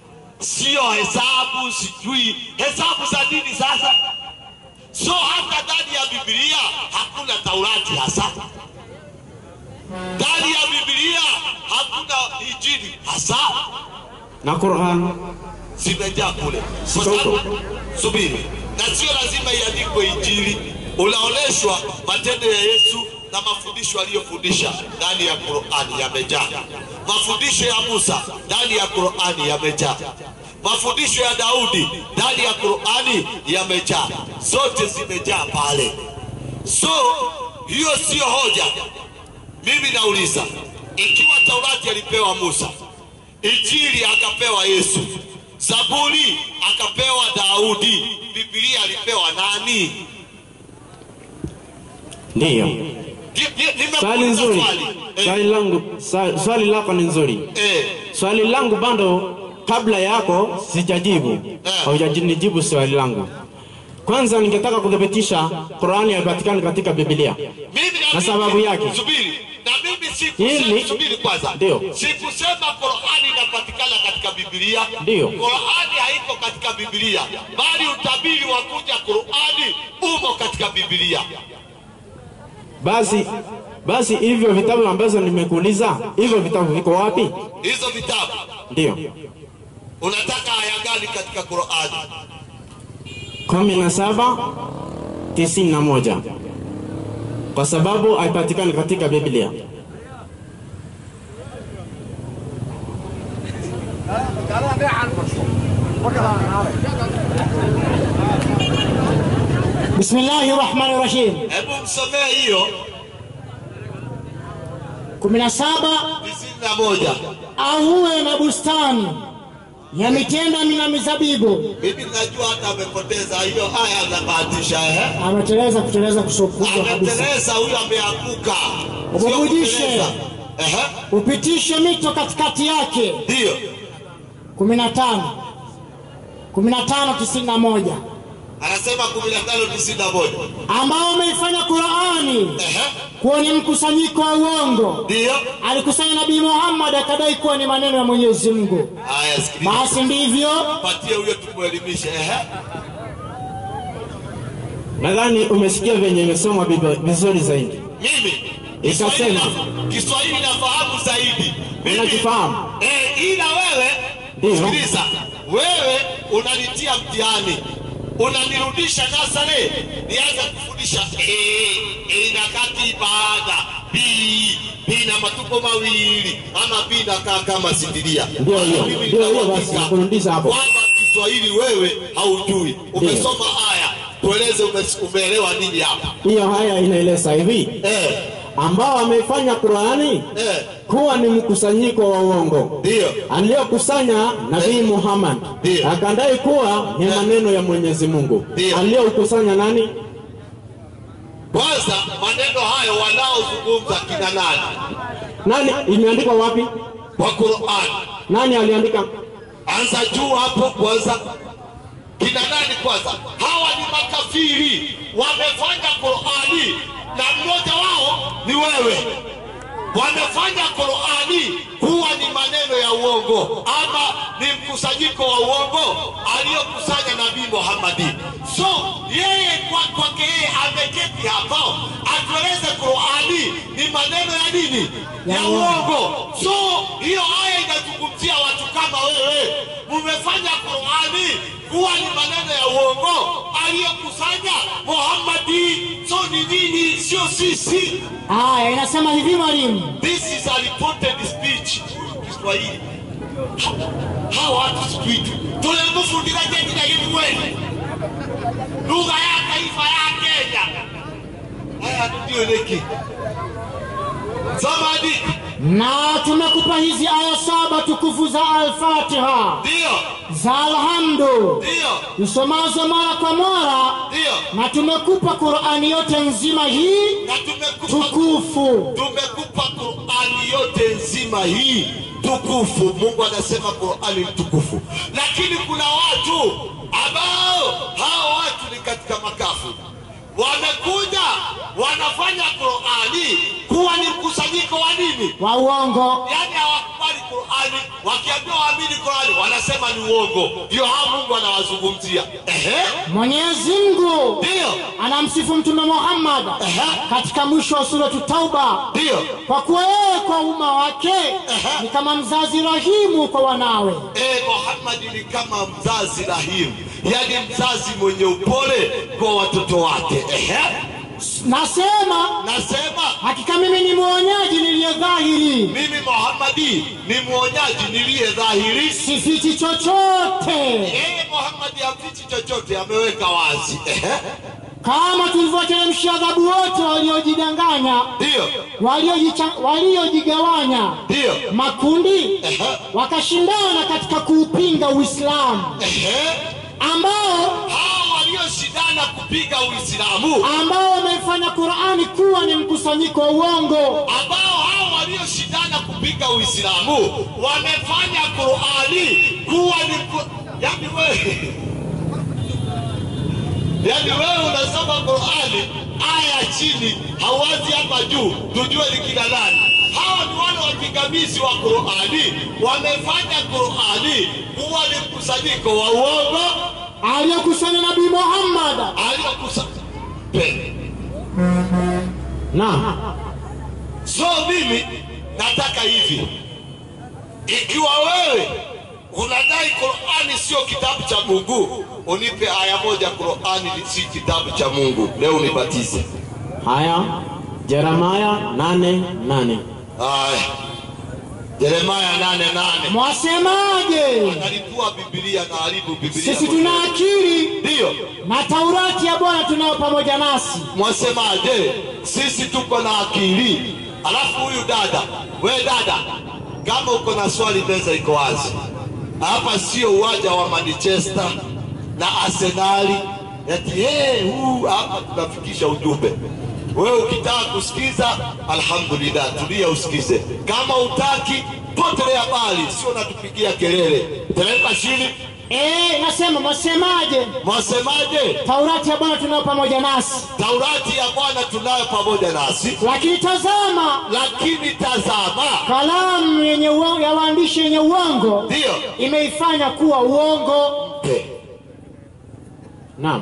sio hesabu, sijui hesabu za dini. Sasa so hata ndani ya Biblia hakuna Taurati hasa, ndani ya Biblia hakuna Injili hasa, na Qur'an zimejaa kule, kwa sababu subiri, na sio lazima iandikwe Injili. Unaonyeshwa matendo ya Yesu na mafundisho aliyofundisha ndani ya Qur'ani yamejaa. Mafundisho ya Musa ndani ya Qur'ani yamejaa. Mafundisho ya Daudi ndani ya Qur'ani yamejaa, zote zimejaa pale. So hiyo sio hoja. Mimi nauliza, ikiwa Taurati alipewa Musa, Injili akapewa Yesu, Zaburi akapewa Daudi, Biblia alipewa nani? ndiyo. Ni- ni- nimekuuliza Swali nzuri, swali. Eh, swali langu, swa- swali lako ni nzuri. eh, Swali langu bado kabla yako sijajibu, Eh. haujanijibu swali langu. Kwanza ningetaka kuthibitisha Qur'ani haipatikani katika Biblia. mimi Na sababu yake? subiri, na mimi sikusema, Hili- subiri kwanza, Ndio. sikusema Qur'ani inapatikana katika Biblia. Ndio. Qur'ani haiko katika Biblia, bali utabiri wa kuja Qur'ani umo katika Biblia. Basi basi hivyo vitabu ambazo nimekuuliza, hivyo vitabu viko wapi? Hizo vitabu Ndio. unataka aya gani katika Qur'ani? kumi na saba tisini na moja kwa sababu haipatikani katika Biblia. Bismillahi rahmani rahim. Hebu msomee hiyo 17 tisini na moja. auwe na bustani ya mitenda na mizabibu. Mimi najua hata amepoteza hiyo aya, anabahatisha eh? Ameteleza kuteleza kusokubwa kabisa. Ameteleza huyo, ameanguka, sio Ububujishe. kuteleza. Ehe, Upitishe mito katikati yake. Ndiyo 15 15 91 anasema kumi na tano tisini na moja. ambao umeifanya Qur'ani Ehe, kuwa ni mkusanyiko wa uongo. Ndiyo Alikusanya Nabii Muhammad akadai kuwa ni maneno ya Mwenyezi Mungu. haya, sikiliza, Basi ndivyo patie huyo tumwelimishe. Ehe, Nadhani umesikia venye imesomwa Biblia vizuri zaidi. mimi Ikasema. Kiswahili na- Kiswahili nafahamu zaidi Mimi- Unakifahamu? Eh, ila wewe Ndiyo. sikiliza, wewe unanitia mtihani, unanirudisha nasare, nianze kufundisha eh, eh, na kati baada b b na matumbo mawili ama b na kaa kama sindiria. Ndio hiyo, Mimi ndio hiyo nitauandika basi, nakurudisha hapo. kwamba Kiswahili wewe haujui, umesoma aya, tueleze ume- umeelewa nini hapa Hiyo haya inaeleza hivi eh, ambao wamefanya Qur'ani eh, kuwa ni mkusanyiko wa uongo ndio aliyokusanya Nabii Muhammad Ndio. akadai kuwa ni maneno ya Mwenyezi Mungu. Ndio. Aliyokusanya nani? kwanza maneno hayo wanaozungumza kina nani Nani? Imeandikwa wapi? kwa Qur'an? Nani aliandika? Anza juu hapo kwanza, kina nani kwanza? Hawa ni makafiri, wamefanya Qur'ani na mmoja wao ni wewe. Wamefanya Qur'ani kuwa ni maneno ya uongo ama ni mkusanyiko wa uongo aliyokusanya Nabii Muhammadi. So yeye kwa- kwake yeye ameketi hapo atueleze Qur'ani ni maneno ya nini? Ya uongo. So hiyo aya inazungumzia watu kama wewe, mumefanya Qur'ani kuwa ni maneno ya uongo aliyokusanya Muhammadi. So ni nyinyi, sio sisi. haya inasema hivi mwalimu, This is a reported speech. Kiswahili. Hawa watu sijui tu. Tulimfundisha jina hili kweli. Lugha ya taifa ya Kenya. Haya ndio leki. Samadi. na tumekupa hizi aya saba tukufu za Al-Fatiha Ndio. za Alhamdu Ndio. usomazo mara kwa mara, Ndio. na tumekupa Qur'ani yote nzima hii Na tumekupa tukufu. tumekupa Qur'ani yote nzima hii tukufu. Mungu anasema Qur'ani ni tukufu, lakini kuna watu ambao hao watu ni katika makafu, wamekuja wanafanya Qur'ani kuwa ni mkusanyiko wa nini? wa uongo. Yani hawakubali Qur'ani Qurani, wakiambiwa waamini Qurani wanasema ni uongo. Ndio hao Mungu anawazungumzia. Ehe, Mwenyezi Mungu ndio anamsifu Mtume Muhammad Ehe. katika mwisho wa suratu Tauba ndio kwa kuwa yeye kwa umma wake ni kama mzazi rahimu kwa wanawe. Eh, Muhammad ni kama mzazi rahimu, yaani mzazi mwenye upole kwa watoto wake. Ehe, Nasema nasema hakika mimi ni mwonyaji niliye dhahiri, mimi Muhammadi ni mwonyaji niliye dhahiri. sifichi chochote, Yeye Muhammadi hafichi chochote, ameweka wazi. Ehe, kama tulivyoteremshia adhabu wote waliojidanganya, ndio waliojicha- waliojigawanya ndio, makundi, Ehe. wakashindana katika kuupinga Uislamu ehe, ambao hao walioshindana kupiga Uislamu ambao wameifanya Qur'ani kuwa ni mkusanyiko wa uongo ambao hao walioshindana kupiga Uislamu wamefanya Qurani kuwa ni ku... yani wewe yani wewe unasoma Qurani aya chini hauanzi hapa juu tujue ni kina nani. Hawa ni wale wapingamizi wa Qurani, wamefanya Qurani kuwa ni mkusanyiko wa uongo aliyokusanya Nabii Muhammad aliokusa Naam. So mimi nataka hivi, ikiwa wewe unadai Qurani sio kitabu cha Mungu, unipe aya moja Qurani si kitabu cha Mungu, leo unibatize. Haya, Yeremia nane nane. Aya, Yeremaya nane nane mwasemaje? analipua Biblia na haribu Biblia. Sisi tuna akili Ndiyo, na Taurati ya Bwana tunayo pamoja nasi. mwasemaje? Sisi tuko na akili. Alafu huyu dada, we dada, kama uko na swali, meza iko wazi. Hapa sio uwanja wa Manchester na Arsenali eti hey, huu hapa tunafikisha ujumbe. Wewe ukitaka kusikiza, alhamdulillah, tulia usikize. Kama utaki, potelea mbali, sio natupigia kelele. Teremka chini. Eh, nasema mwasemaje? Mwasemaje? Taurati ya Bwana tunayo pamoja nasi, Taurati ya Bwana tunayo pamoja nasi, lakini tazama, lakini tazama, kalamu yenye uongo, ya waandishi yenye uongo ndiyo imeifanya kuwa uongo. mpe Naam,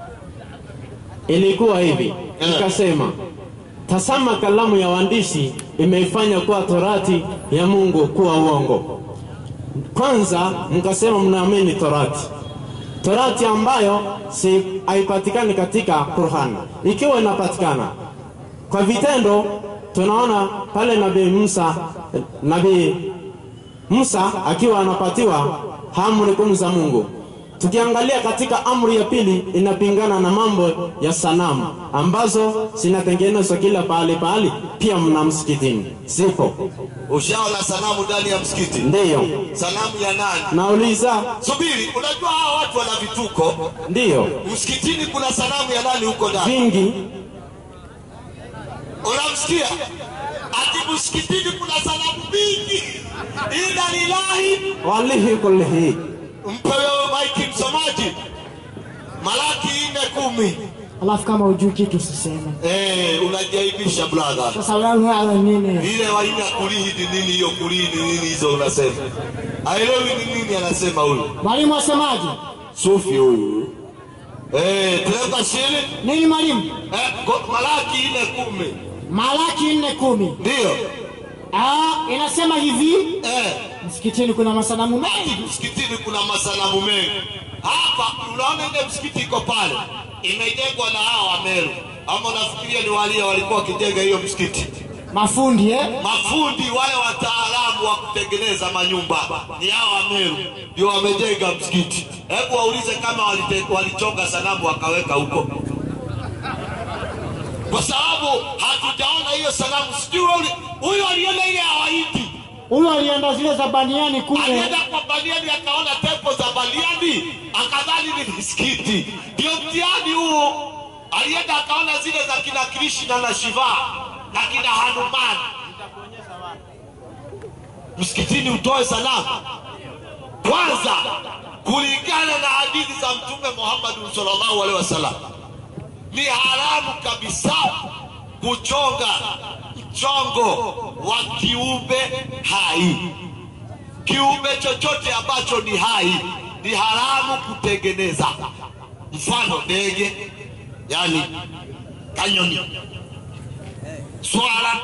ilikuwa hivi, Eh. ikasema tazama, kalamu ya waandishi imeifanya kuwa torati ya Mungu kuwa uongo. Kwanza mkasema mnaamini torati, torati ambayo si haipatikani katika Qur'an. Ikiwa inapatikana kwa vitendo, tunaona pale Nabii Musa, Nabii Musa akiwa anapatiwa amri kumi za Mungu. Tukiangalia katika amri ya pili inapingana na mambo ya sanamu ambazo zinatengenezwa kila pahali pahali, pia mna msikitini zipo. ushaona sanamu ndani ya msikiti. Ndiyo Sanamu ya nani? nauliza, Subiri, unajua hawa watu wana vituko. ndiyo Msikitini kuna sanamu ya nani huko ndani? vingi, Unamsikia ati msikitini kuna sanamu mingi. Inna lillahi, walihi kullihi. mpe wewe maiki msomaji, Malaki nne kumi. Alafu kama hujui kitu usiseme. Eh, unajaibisha brother. Sasa wewe wewe nini? ile waina kulihi ni nini hiyo kulihi ni nini hizo unasema aelewi ni nini anasema huyu Mwalimu asemaje? sufi huyu eh teremka chini Nini mwalimu? eh, ko- malaki ine kumi Malaki nne kumi. ndio Ah, inasema hivi, eh, msikitini kuna masanamu mengi. msikitini kuna masanamu mengi hapa unaona ile msikiti iko pale imejengwa na hawa wameru ama unafikiria ni walia walikuwa wakijenga hiyo msikiti Mafundi eh? mafundi wale wataalamu wa kutengeneza manyumba ni hao Wameru ndio wamejenga msikiti. Hebu waulize kama walite- walichonga sanamu wakaweka huko, kwa sababu hatujaona hiyo sanamu. Sijui ule- huyo aliona ile ya Wahindi, Huyo alienda zile za baniani kule. alienda kwa Baliani akaona tempo za Baliani akadhani ni misikiti. Ndio mtihani huo. Alienda akaona zile za kina Krishna na Shiva na kina Hanuman msikitini utoe sanamu kwanza kulingana na hadithi za mtume Muhammad sallallahu alaihi wasallam ni haramu kabisa kuchonga mchongo wa kiumbe hai kiumbe chochote ambacho ni hai ni haramu kutengeneza, mfano ndege, yani kanyoni, swala,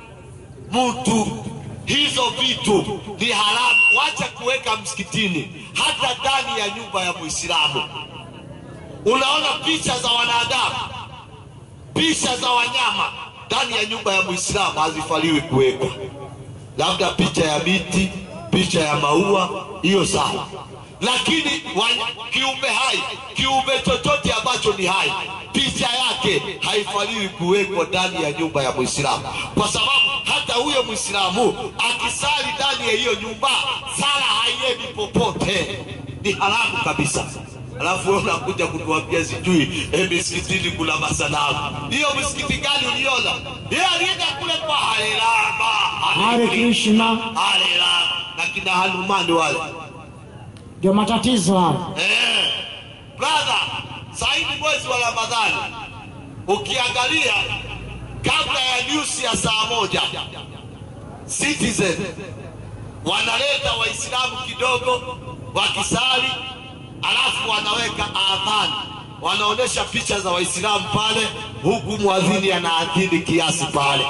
mtu, hizo vitu ni haramu. Wacha kuweka msikitini, hata ndani ya nyumba ya Muislamu. Unaona picha za wanadamu, picha za wanyama ndani ya nyumba ya Muislamu hazifaliwi kuwekwa, labda picha ya miti, picha ya maua, hiyo sawa, lakini wa- kiumbe hai, kiumbe chochote ambacho ni hai, picha yake haifaliwi kuwekwa ndani ya nyumba ya Muislamu, kwa sababu hata huyo Muislamu akisali ndani ya hiyo nyumba, sala haiendi popote, ni haramu kabisa. Alafu wewe unakuja kutuambia sijui eh, misikitini kuna masanamu. Hiyo msikiti gani uliona? Yeye alienda kule kwa Hare Rama, Hare Krishna, Hare Rama na kina Hanumani wale. ndio matatizo hayo. Eh, brother, sasa hivi mwezi wa Ramadhani ukiangalia kabla ya news ya saa moja Citizen wanaleta Waislamu kidogo wakisali, alafu wanaweka adhani, wanaonyesha picha za Waislamu pale, huku mwadhini anaadhini kiasi pale.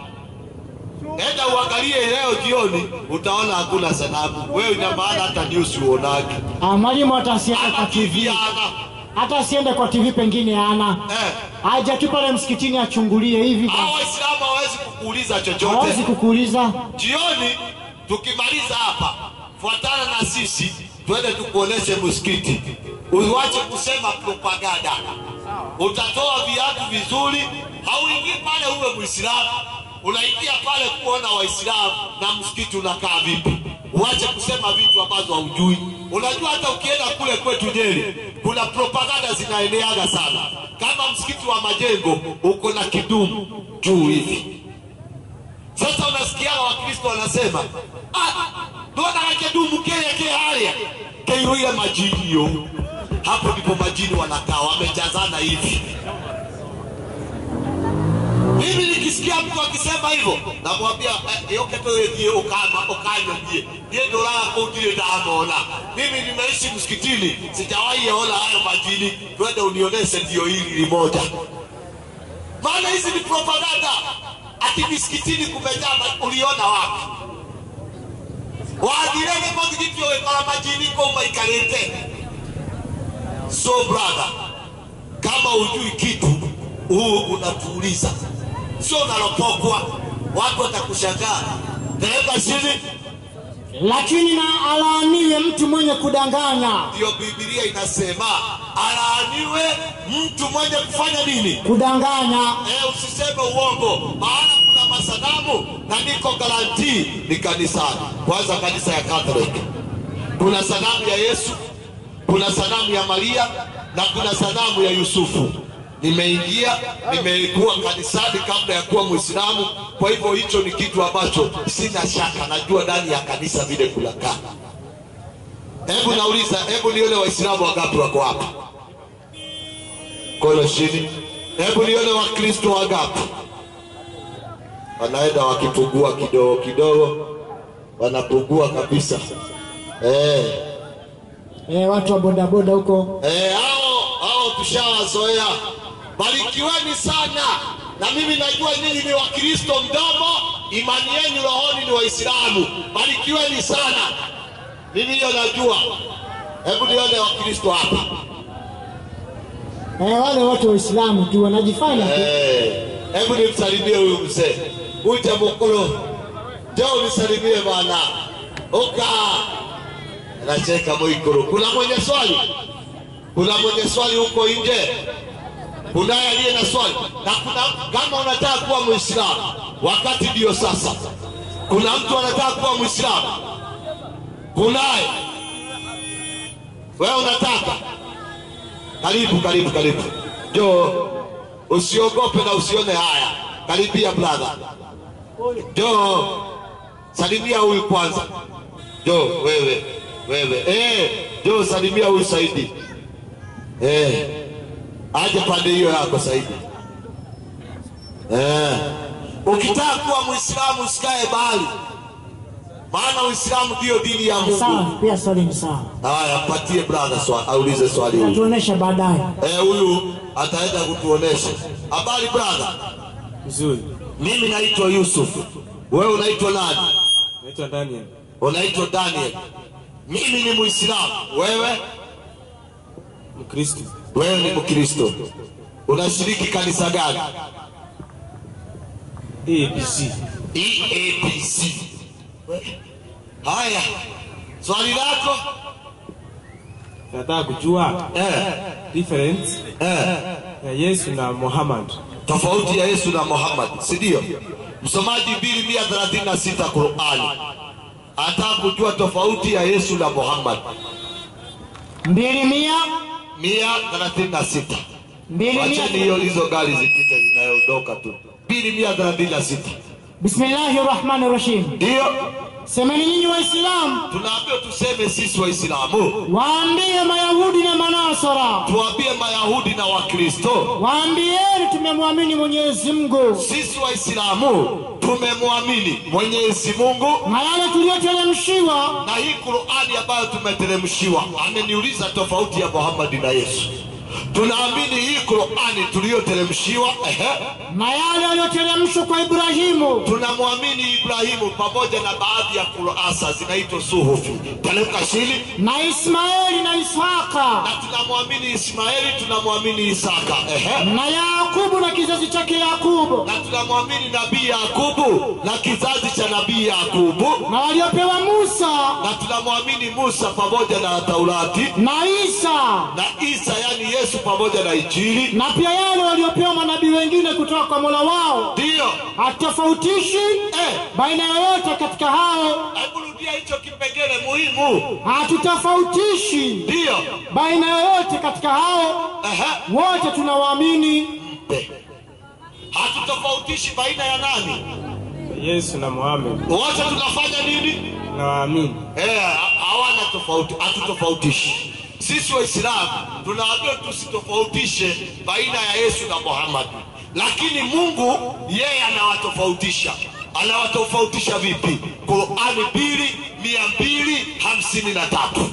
Enda uangalie leo jioni, utaona hakuna sanamu. Wewe ina maana hata news uonage Ah, mwalimu hata asiende kwa ama TV TV, ana hata asiende kwa TV pengine ana eh. aje tu pale msikitini achungulie hivi, Hao Waislamu hawezi kukuuliza hawezi chochote. kukuuliza. Jioni tukimaliza hapa, fuatana na sisi twende tukuoneshe msikiti, uwache kusema propaganda. Utatoa viatu vizuri, hauingii pale uwe Muislamu, unaingia pale kuona Waislamu na msikiti unakaa vipi. Uache kusema vitu ambazo haujui. Unajua hata ukienda kule kwetu Nyeri kuna propaganda zinaeneaga sana, kama msikiti wa Majengo uko na kidumu juu hivi sasa unasikia wakristo wanasema "Ah, ndona kakedumu kele ke haya keiruile majini yo hapo ndipo majini wanakaa wamejazana hivi mimi nikisikia mtu akisema hivyo namwambia eh, yoketoethie ukama ukanyojie niye ndoraka utile ndamona mimi nimeishi msikitini sijawahi yaona hayo majini twende unioneshe ndio hili limoja maana hizi ni propaganda. Ati misikitini kumejaa, ma- uliona wapi? wathirege muthigiti uyu kora majini kuu maikarite. So brother, kama ujui kitu huu unatuuliza, sio unaropokwa, watu watakushangaa. Tereka chini, Lakini na alaaniwe mtu mwenye kudanganya, ndiyo Biblia inasema alaaniwe mtu mwenye kufanya nini? kudanganya. Eh, usiseme uongo, maana kuna masanamu na niko garantii ni kanisani. Kwanza kanisa ya Catholic, kuna sanamu ya Yesu, kuna sanamu ya Maria na kuna sanamu ya Yusufu. Nimeingia, nimekuwa kanisani kabla ya kuwa Muislamu. Kwa hivyo hicho ni kitu ambacho sina shaka, najua ndani ya kanisa vile kunakaa. Hebu nauliza, hebu nione Waislamu wangapi wako hapa? Kono chini. Hebu nione Wakristo wangapi wanaenda wakipungua kidogo kidogo, wanapungua kabisa. Eh, Eh, watu wa bodaboda huko eh, hao hao tushawazoea. Barikiweni sana, na mimi najua nyinyi ni Wakristo mdomo, imani yenu rohoni ni Waislamu. Barikiweni sana, mimi hiyo najua. Hebu nione Wakristo hapa. eh, wale watu Waislamu tu wanajifanya tu. Eh, hebu nimsalimie huyu mzee uje mukulu, njoo unisalimie bwana. Uka anacheka Mwikulu. Kuna mwenye swali? Kuna mwenye swali huko nje? Kunaye aliye na swali? Na kuna kama unataka kuwa Muislamu, wakati ndio sasa. Kuna mtu anataka kuwa Muislamu? Kunaye? Wewe unataka? Karibu, karibu, karibu. Njoo, usiogope na usione haya. Karibia brother. Njoo, salimia huyu kwanza. Njoo wewe, wewe. Eh, njoo salimia huyu Saidi. Eh, aje pande hiyo yako Saidi. Eh, ukitaka kuwa Muislamu usikae bali, maana Uislamu ndiyo dini ya Sawa, Mungu. pia swali ni sawa. Haya, mpatie brother swali, aulize swali huyu. Tuonesha baadaye. Eh, huyu ataenda kutuonesha. Habari brother, Nzuri. mimi naitwa Yusuf, wewe unaitwa nani? Naitwa Daniel. Unaitwa Daniel. Mimi ni Muislamu, wewe Mkristo. wewe ni Mkristo. Unashiriki kanisa gani? ABC. EAPC. Haya, swali lako Nataka kujua eh, difference eh, ya Yesu na Muhammad. tofauti ya Yesu na Muhammad, si ndio? Msomaji 2136 Qur'ani anataka kujua tofauti ya Yesu na Muhammad. Mbili mia 136 mbili Wacheni mia. hiyo hizo gari zipite zinayoondoka tu. 2136 Bismillahi rahmani rahim. ndio Semeni nyinyi Waislamu, tunaambiwa tuseme sisi Waislamu, waambie Mayahudi na Manasara, tuambie Mayahudi na Wakristo, waambieni tumemwamini Mwenyezi Mungu sisi Waislamu tumemwamini Mwenyezi Mungu na yale tuliyoteremshiwa na hii Qur'ani ambayo tumeteremshiwa. Ameniuliza tofauti ya Muhammad na Yesu. Tunaamini hii Qur'ani tuliyoteremshiwa, ehe, na yale yaliyoteremshwa kwa Ibrahimu tunamwamini Ibrahimu pamoja na baadhi ya kurasa zinaitwa suhufi, teremka chini na Ismaeli na Ishaka na tunamwamini Ismaeli, tunamwamini Isaka, ehe, na Yakubu na kizazi chake Yakubu na tunamwamini nabii Yakubu na kizazi cha nabii Yakubu, na waliopewa Musa na tunamwamini Musa pamoja na Taurati na Isa na Isa, yani Yesu pamoja na Injili. na pia yale waliopewa manabii wengine kutoka kwa Mola wao. Ndiyo, Hatofautishi eh, baina yoyote katika hao, hebu rudia hicho kipengele muhimu. hatutofautishi Ndiyo, baina yoyote katika hao, ehe, wote tunawaamini mpe. Hatutofautishi baina ya nani, Yesu na Muhammad. wote tunafanya nini? Nawaamini. Eh, hawana tofauti, hatutofautishi. Sisi Waislamu tunaambiwa tusitofautishe baina ya Yesu na Muhammad, lakini Mungu yeye anawatofautisha. Anawatofautisha vipi? Qurani mbili mia mbili hamsini na tatu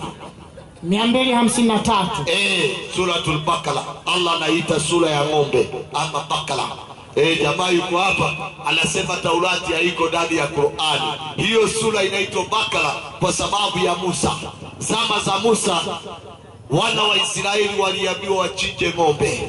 253 eh, suratul Bakara. Allah anaita sura ya ng'ombe ama Bakara. Eh, jamaa yuko hapa anasema Taurati haiko ndani ya Qur'ani. Hiyo sura inaitwa Bakara kwa sababu ya Musa. Zama za Musa wana wa Israeli waliambiwa wachinje ng'ombe.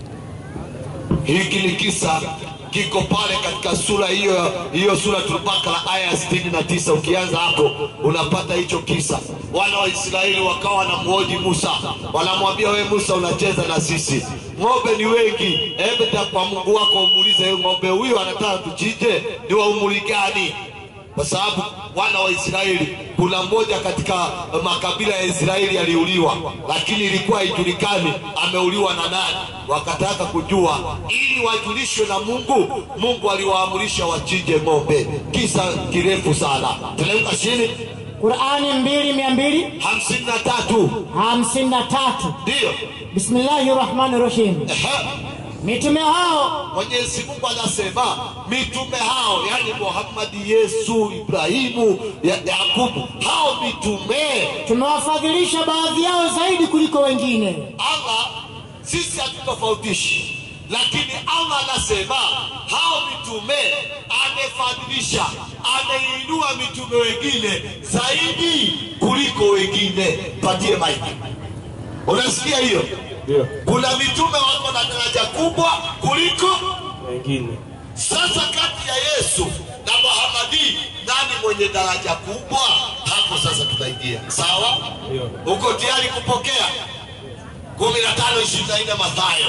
Hiki ni kisa kiko pale katika sura hiyo hiyo sura Bakara aya ya 69 ukianza hapo unapata hicho kisa. Wana wa Israeli wakawa wanamhoji Musa, wanamwambia we Musa, unacheza na sisi, ng'ombe ni wengi, hebu ta kwa Mungu wako umuulize, "Huyu ng'ombe huyu anataka tuchinje ni wa umri gani? kwa sababu wana wa Israeli, kuna mmoja katika makabila ya Israeli aliuliwa, lakini ilikuwa haijulikani ameuliwa na nani. Wakataka kujua ili wajulishwe na Mungu. Mungu aliwaamrisha wachinje ng'ombe. Kisa kirefu sana, teremka chini. Qurani 2253 hamsini na tatu ndiyo. Bismillahi rahmani rahim. Ehe. Mitume hao Mwenyezi Mungu anasema mitume hao, yani Muhammadi, Yesu, Ibrahimu, ya- Yakubu, hao mitume tumewafadhilisha baadhi yao zaidi kuliko wengine, Allah sisi hatutofautishi, lakini Allah anasema hao mitume amefadhilisha, ameinua mitume wengine zaidi kuliko wengine. Patie maiki, unasikia hiyo? Ndio. Kuna mitume wako na daraja kubwa kuliko Wengine. sasa kati ya Yesu na Muhamadi, nani mwenye daraja kubwa? Hapo sasa tunaingia sawa. Ndio. Uko tayari kupokea? kumi na tano ishirini na nne Mathayo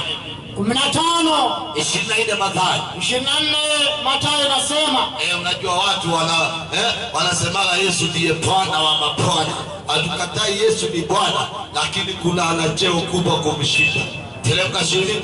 15 ishirini na nne Mathayo. 24 Mathayo nasema Eh, unajua watu wana eh, wanasemaga Yesu ndiye Bwana wa mabwana. Hatukatai Yesu ni Bwana, lakini kuna ana cheo kubwa kumshinda. Teremka chini.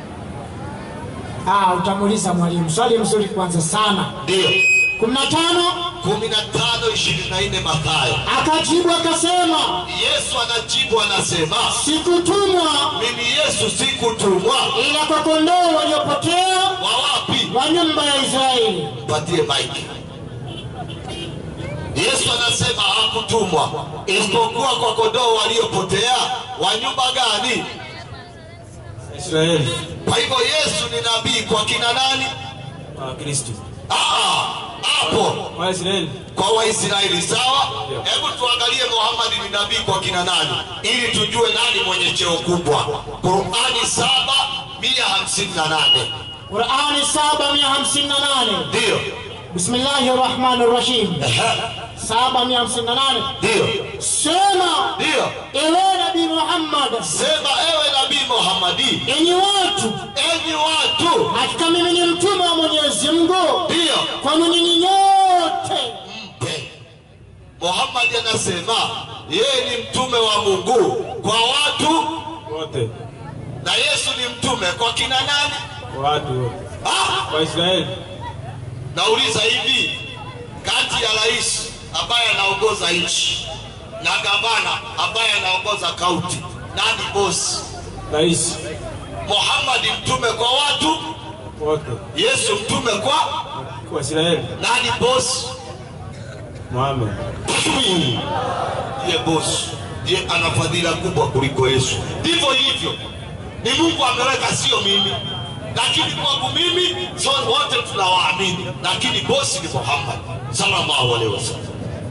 ah, utamuuliza mwalimu swali mzuri kwanza sana. Ndio 15 kumi na tano ishirini na nne Mathayo. akajibu akasema, Yesu anajibu anasema, sikutumwa mimi Yesu sikutumwa ila kwa kondoo waliopotea wa wapi? wa nyumba ya Israeli. Patie maiki. Yesu anasema hakutumwa isipokuwa kwa kondoo waliopotea wa nyumba gani? Israeli Kwa hivyo Yesu ni nabii kwa kina nani? wa Kristo Ah, hapo wa Israeli kwa Waisraeli. Sawa, hebu tuangalie Muhammad ni nabii kwa kina nani, ili tujue nani mwenye cheo kubwa. Qurani saba mia hamsini na nane Qurani 758 ndiyo Bismillahi rahmani rahim Ehe, 758 ndiyo sema ndiyo. ewe Nabii Muhammad Sema ewe nabii Muhammadi, enyi watu enyi watu, hakika mimi ni mtume wa Mwenyezi Mungu ndiyo kwenu ninyi nyote mpe. Muhammad anasema yeye ni mtume wa Mungu kwa watu, wote na Yesu ni mtume kwa kina nani? watu wote Ah, wa Israeli nauliza hivi, kati ya rais ambaye anaongoza nchi na gavana ambaye anaongoza kaunti, nani bosi? rais Muhammad mtume kwa watu, wote Yesu mtume kwa wa Israeli nani bosi? Muhammad ndiye bosi, ndiye ana fadhila kubwa kuliko Yesu. Ndivyo hivyo, ni Mungu ameweka, sio mimi. Lakini kwangu mimi so wote tunawaamini, lakini bosi ni Muhammad sallallahu alaihi wasallam.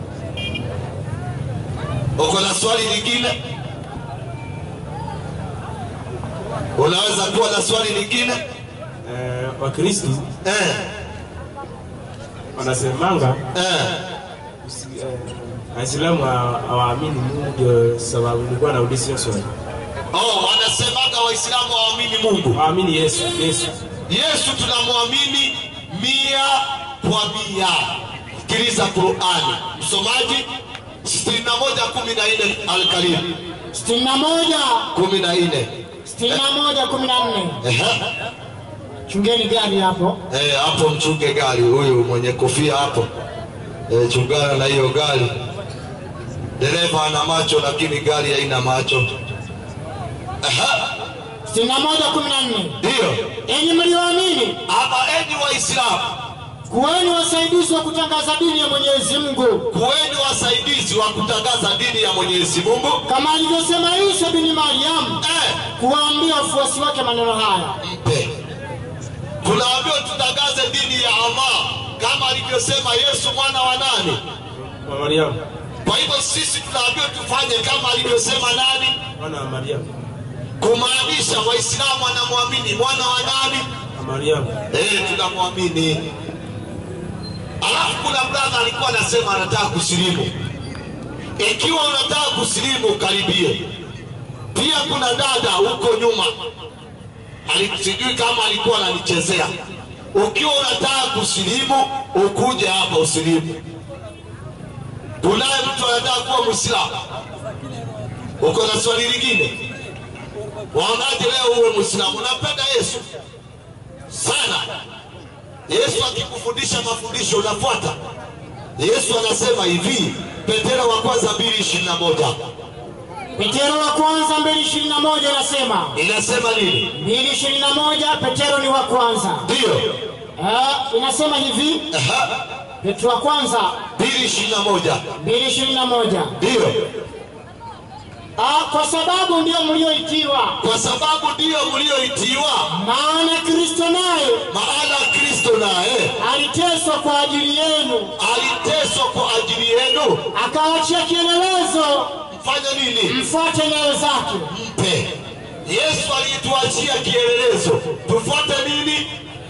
Uko na swali lingine? Unaweza kuwa na swali lingine eh, wa Kristo eh, wanasemanga eh. eh, Waislamu hawa- hawaamini Mungu, ndio sababu nilikuwa nauliza hiyo swali. Oh, wanasemaga Waislamu hawaamini Mungu. Hawaamini Yesu, Yesu Yesu tunamwamini mia kwa mia. Sikiliza Qurani, msomaji 61:14 Al-Karim 61 14. 61 14 Ehe. chungeni gari hapo Eh, hapo mchunge gari huyu mwenye kofia hapo. Eh, chungana na hiyo gari. Dereva ana macho lakini gari haina macho. Ehe. 61 14 Ndio. enyi mlioamini Ama enyi Waislamu, kuweni wasaidizi wa kutangaza dini ya Mwenyezi Mungu kuweni wasaidizi wa kutangaza dini ya Mwenyezi Mungu. kama alivyosema Isa bin Maryam Eh, kuwaambia wafuasi wake maneno haya mpe. Tunaambiwa tutangaze dini ya Allah kama alivyosema Yesu mwana wa nani. wa Mariamu, Kwa hivyo sisi tunaambiwa tufanye kama alivyosema nani, mwana wa Mariamu, kumaanisha Waislamu wanamwamini mwana wa nani. wa Mariamu. Eh, tunamwamini. Alafu kuna brother alikuwa anasema anataka kusilimu. Ikiwa unataka kusilimu, karibie. Pia kuna dada huko nyuma Ali- sijui kama alikuwa ananichezea. Ukiwa unataka kusilimu, ukuje hapa usilimu. Kunaye mtu anataka kuwa Mwislamu. Uko na swali lingine? Waonaje leo uwe Mwislamu? Unapenda Yesu sana. Yesu akikufundisha mafundisho unafuata. Yesu anasema hivi, Petero wa kwanza mbili ishirini na moja Petero wa kwanza 2:21 inasema inasema nini? 2:21 Petero ni wa kwanza Ndiyo, Ah, inasema hivi Aha, Petro wa kwanza mbili ishirini na moja 2:21 ndiyo, Ah, kwa sababu ndio mlioitiwa kwa sababu ndiyo mlioitiwa, maana Kristo naye maana Kristo naye aliteswa kwa ajili yenu aliteswa kwa ajili yenu. akaachia kielelezo Mfanye nini? mfuate nyayo zake Mpe. Yesu alituachia kielelezo, tufuate nini?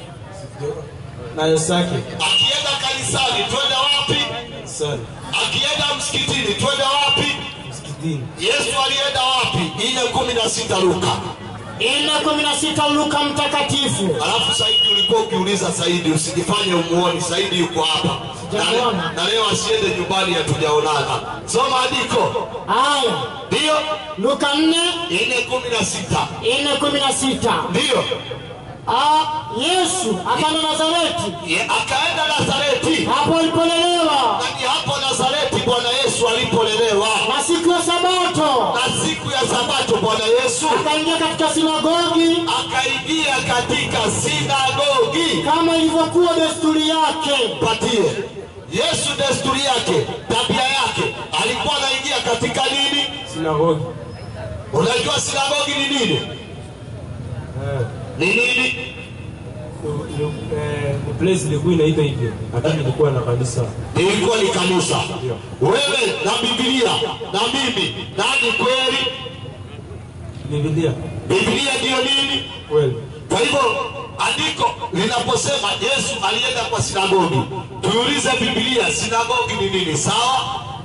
nayo zake Akienda kanisani twende wapi? sana Akienda msikitini twende wapi? msikitini. Yesu alienda wapi? Ile kumi na sita Luka. ine kumi na sita Luka mtakatifu Alafu Saidi ulikuwa ukiuliza Saidi, usijifanye umuoni. Saidi yuko hapa na, Sijamuona. na leo asiende nyumbani, hatujaonana. Soma andiko, haya ndiyo Luka nne ile kumi na sita ine kumi na sita ndiyo Ah, Yesu akaenda Nazareti Ye- akaenda Nazareti, hapo alipolelewa na ni hapo Nazareti Bwana Yesu alipolelewa, na siku ya Sabato na siku ya Sabato Bwana Yesu akaingia katika sinagogi akaingia katika sinagogi kama ilivyokuwa desturi yake patie Yesu desturi yake, tabia yake, alikuwa anaingia katika nini? Sinagogi. Unajua sinagogi ni nini? Eh, Ni nini? ni- ni- eh, ni place ilikuwa inaitwa hivyo, lakini ilikuwa na kanisa. Ilikuwa ni kanisa. Wewe na Biblia na mimi, nani kweli? Biblia Biblia ndiyo nini? kweli. Kwa hivyo andiko linaposema Yesu alienda kwa sinagogi, tuulize Biblia, sinagogi ni nini? Sawa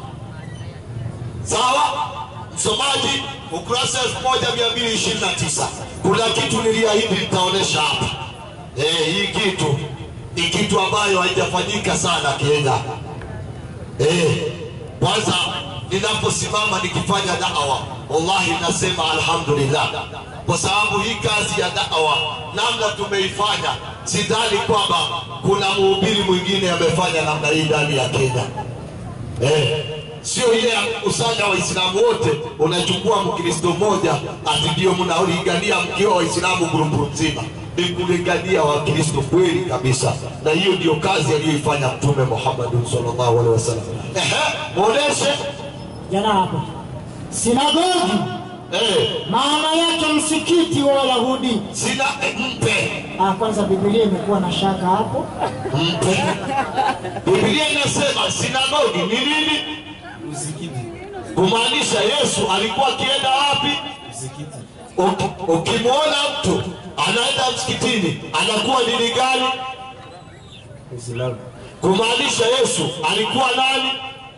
sawa, msomaji, ukurasa 1229 kuna kitu niliahidi nitaonesha hapa. Eh, hii kitu ni kitu ambayo haijafanyika sana Kenya. Eh, kwanza ninaposimama nikifanya da'wa, wallahi nasema alhamdulillah, kwa sababu hii kazi ya da'wa namna tumeifanya, sidhani kwamba kuna mhubiri mwingine amefanya namna hii ndani ya Kenya. Eh, sio ile ya kukusanya Waislamu wote, unachukua Mkristo mmoja ati ndio mnaolingania mkiwa Waislamu grupu nzima. Ni kulingania Wakristo kweli kabisa, na hiyo ndio kazi aliyoifanya Mtume Muhammad sallallahu alaihi wasallam. Ehe, muoneshe jana hapo sinagogi eh, maana yake msikiti wa Wayahudi. sina eh, mpe Ah, kwanza Biblia imekuwa na shaka hapo. mpe. Biblia inasema sinagogi ni nini? Msikiti, Kumaanisha Yesu alikuwa akienda wapi? msikiti, Uki- ukimwona mtu anaenda msikitini anakuwa dini gani? Uislamu, Kumaanisha Yesu alikuwa nani?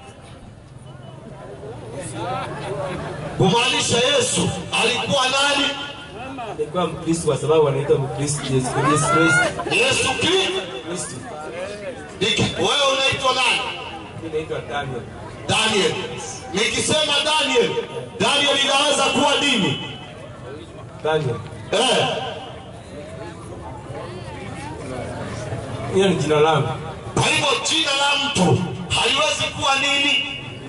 Kumaanisha Yesu alikuwa nani? alikuwa Mkristo kwa sababu anaitwa Mkristo. Yesu Yesu Kristo. Yesu Kristo. Kristo. Niki- Wewe unaitwa nani? Mimi naitwa Daniel. Daniel. Nikisema Daniel, Daniel inaweza kuwa dini Daniel. eh. Hiyo ni jina langu. Kwa hivyo jina la mtu haliwezi kuwa nini?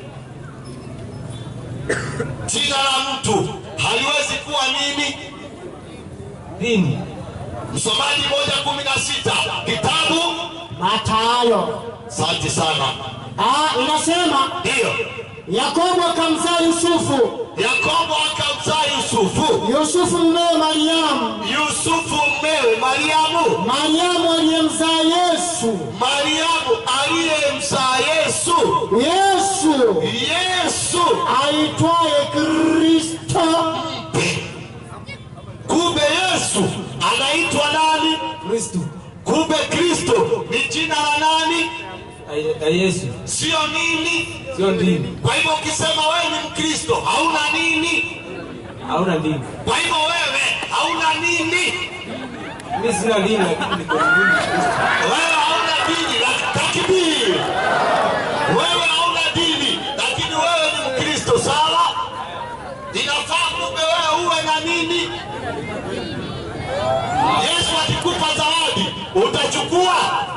Jina la mtu haliwezi kuwa nini? Dini. Msomaji moja kumi na sita kitabu. Mathayo Asante sana. ah, inasema Ndiyo, Yakobo akamzaa Yusufu, Yakobo akamzaa Yusufu, Yusufu mmewe Mariamu, Yusufu mmewe Mariamu, Mariamu aliyemzaa Yesu, Mariamu aliyemzaa Yesu, Yesu Yesu. aitwaye Kristo. Kumbe Yesu anaitwa nani? Kristo. Kumbe Kristo ni jina la nani? Ay- ay Yesu. Sio nini? Sio dini. Kwa hivyo ukisema wewe ni Mkristo hauna nini? Hauna dini. Kwa hivyo wewe hauna nini? Mimi sina dini lakini niko dini Kristo. Wewe hauna dini, lak- takbir. Wewe hauna dini, lakini wewe ni Mkristo, sawa? Inafaa kumbe wewe uwe na nini? Yesu akikupa zawadi utachukua?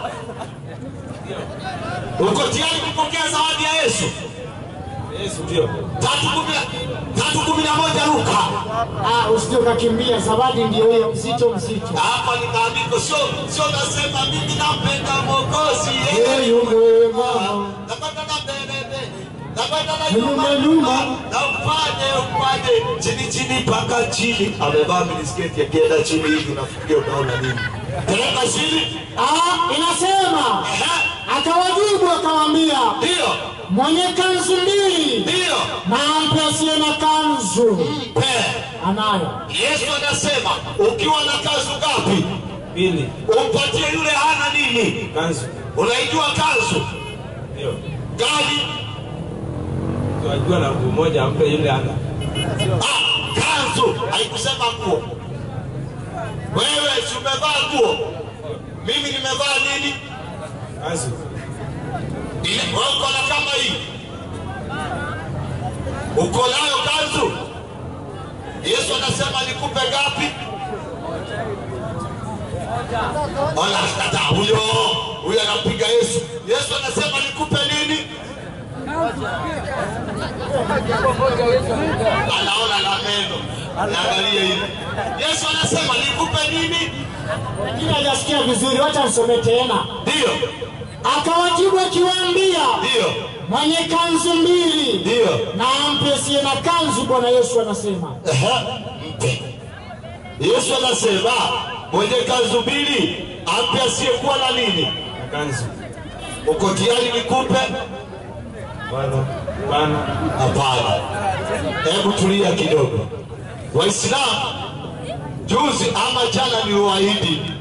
Uko tayari kupokea zawadi ya Yesu? Yesu ndio. Tatu kumi na- tatu kumi na moja Luka. Ah, usije ukakimbia, zawadi ndio hiyo, mzito mzito. Hapa ni maandiko, sio sio nasema mimi nampenda Mwokozi yeye Yeye mwema. napata na mbele napata na Nyuma, nyuma nyuma. na upande upande chini chini mpaka chini. Amevaa minisketi akienda chini hivi, unafikiria unaona nini? Tereka chini. Ah, inasema Ehe, akawajibu akawaambia, Ndio, mwenye kanzu mbili ndio, na ampe asiye na kanzu mpe. anayo. Yesu anasema ukiwa na kanzu ngapi, Pili. umpatie yule hana nini. Kanzu. Unaijua kanzu Ndio. gani? Tunajua na nguo moja ampe yule ana. Ah, kanzu haikusema nguo. Wewe si umevaa nguo, mimi nimevaa nini? Kanzu. Ile wewe uko na kama hii, uko nayo kanzu. Yesu anasema nikupe ngapi? Ona kata huyo huyo anampiga Yesu. Yesu anasema nikupe nini? Anaona na meno, anaangalia hivi. Yesu anasema nikupe nini? Lakini hajasikia vizuri, wacha nisome tena. Ndio Akawajibu akiwaambia, Ndiyo, mwenye kanzu mbili ndiyo. na ampe asiye na kanzu. Bwana Yesu anasema Ehe, mpe. Yesu anasema mwenye kanzu mbili ampe asiyekuwa na nini. Na kanzu. Uko tayari nikupe? Bwana. Bwana. Hapana, hebu tulia kidogo. Waislamu, juzi ama jana niliwaahidi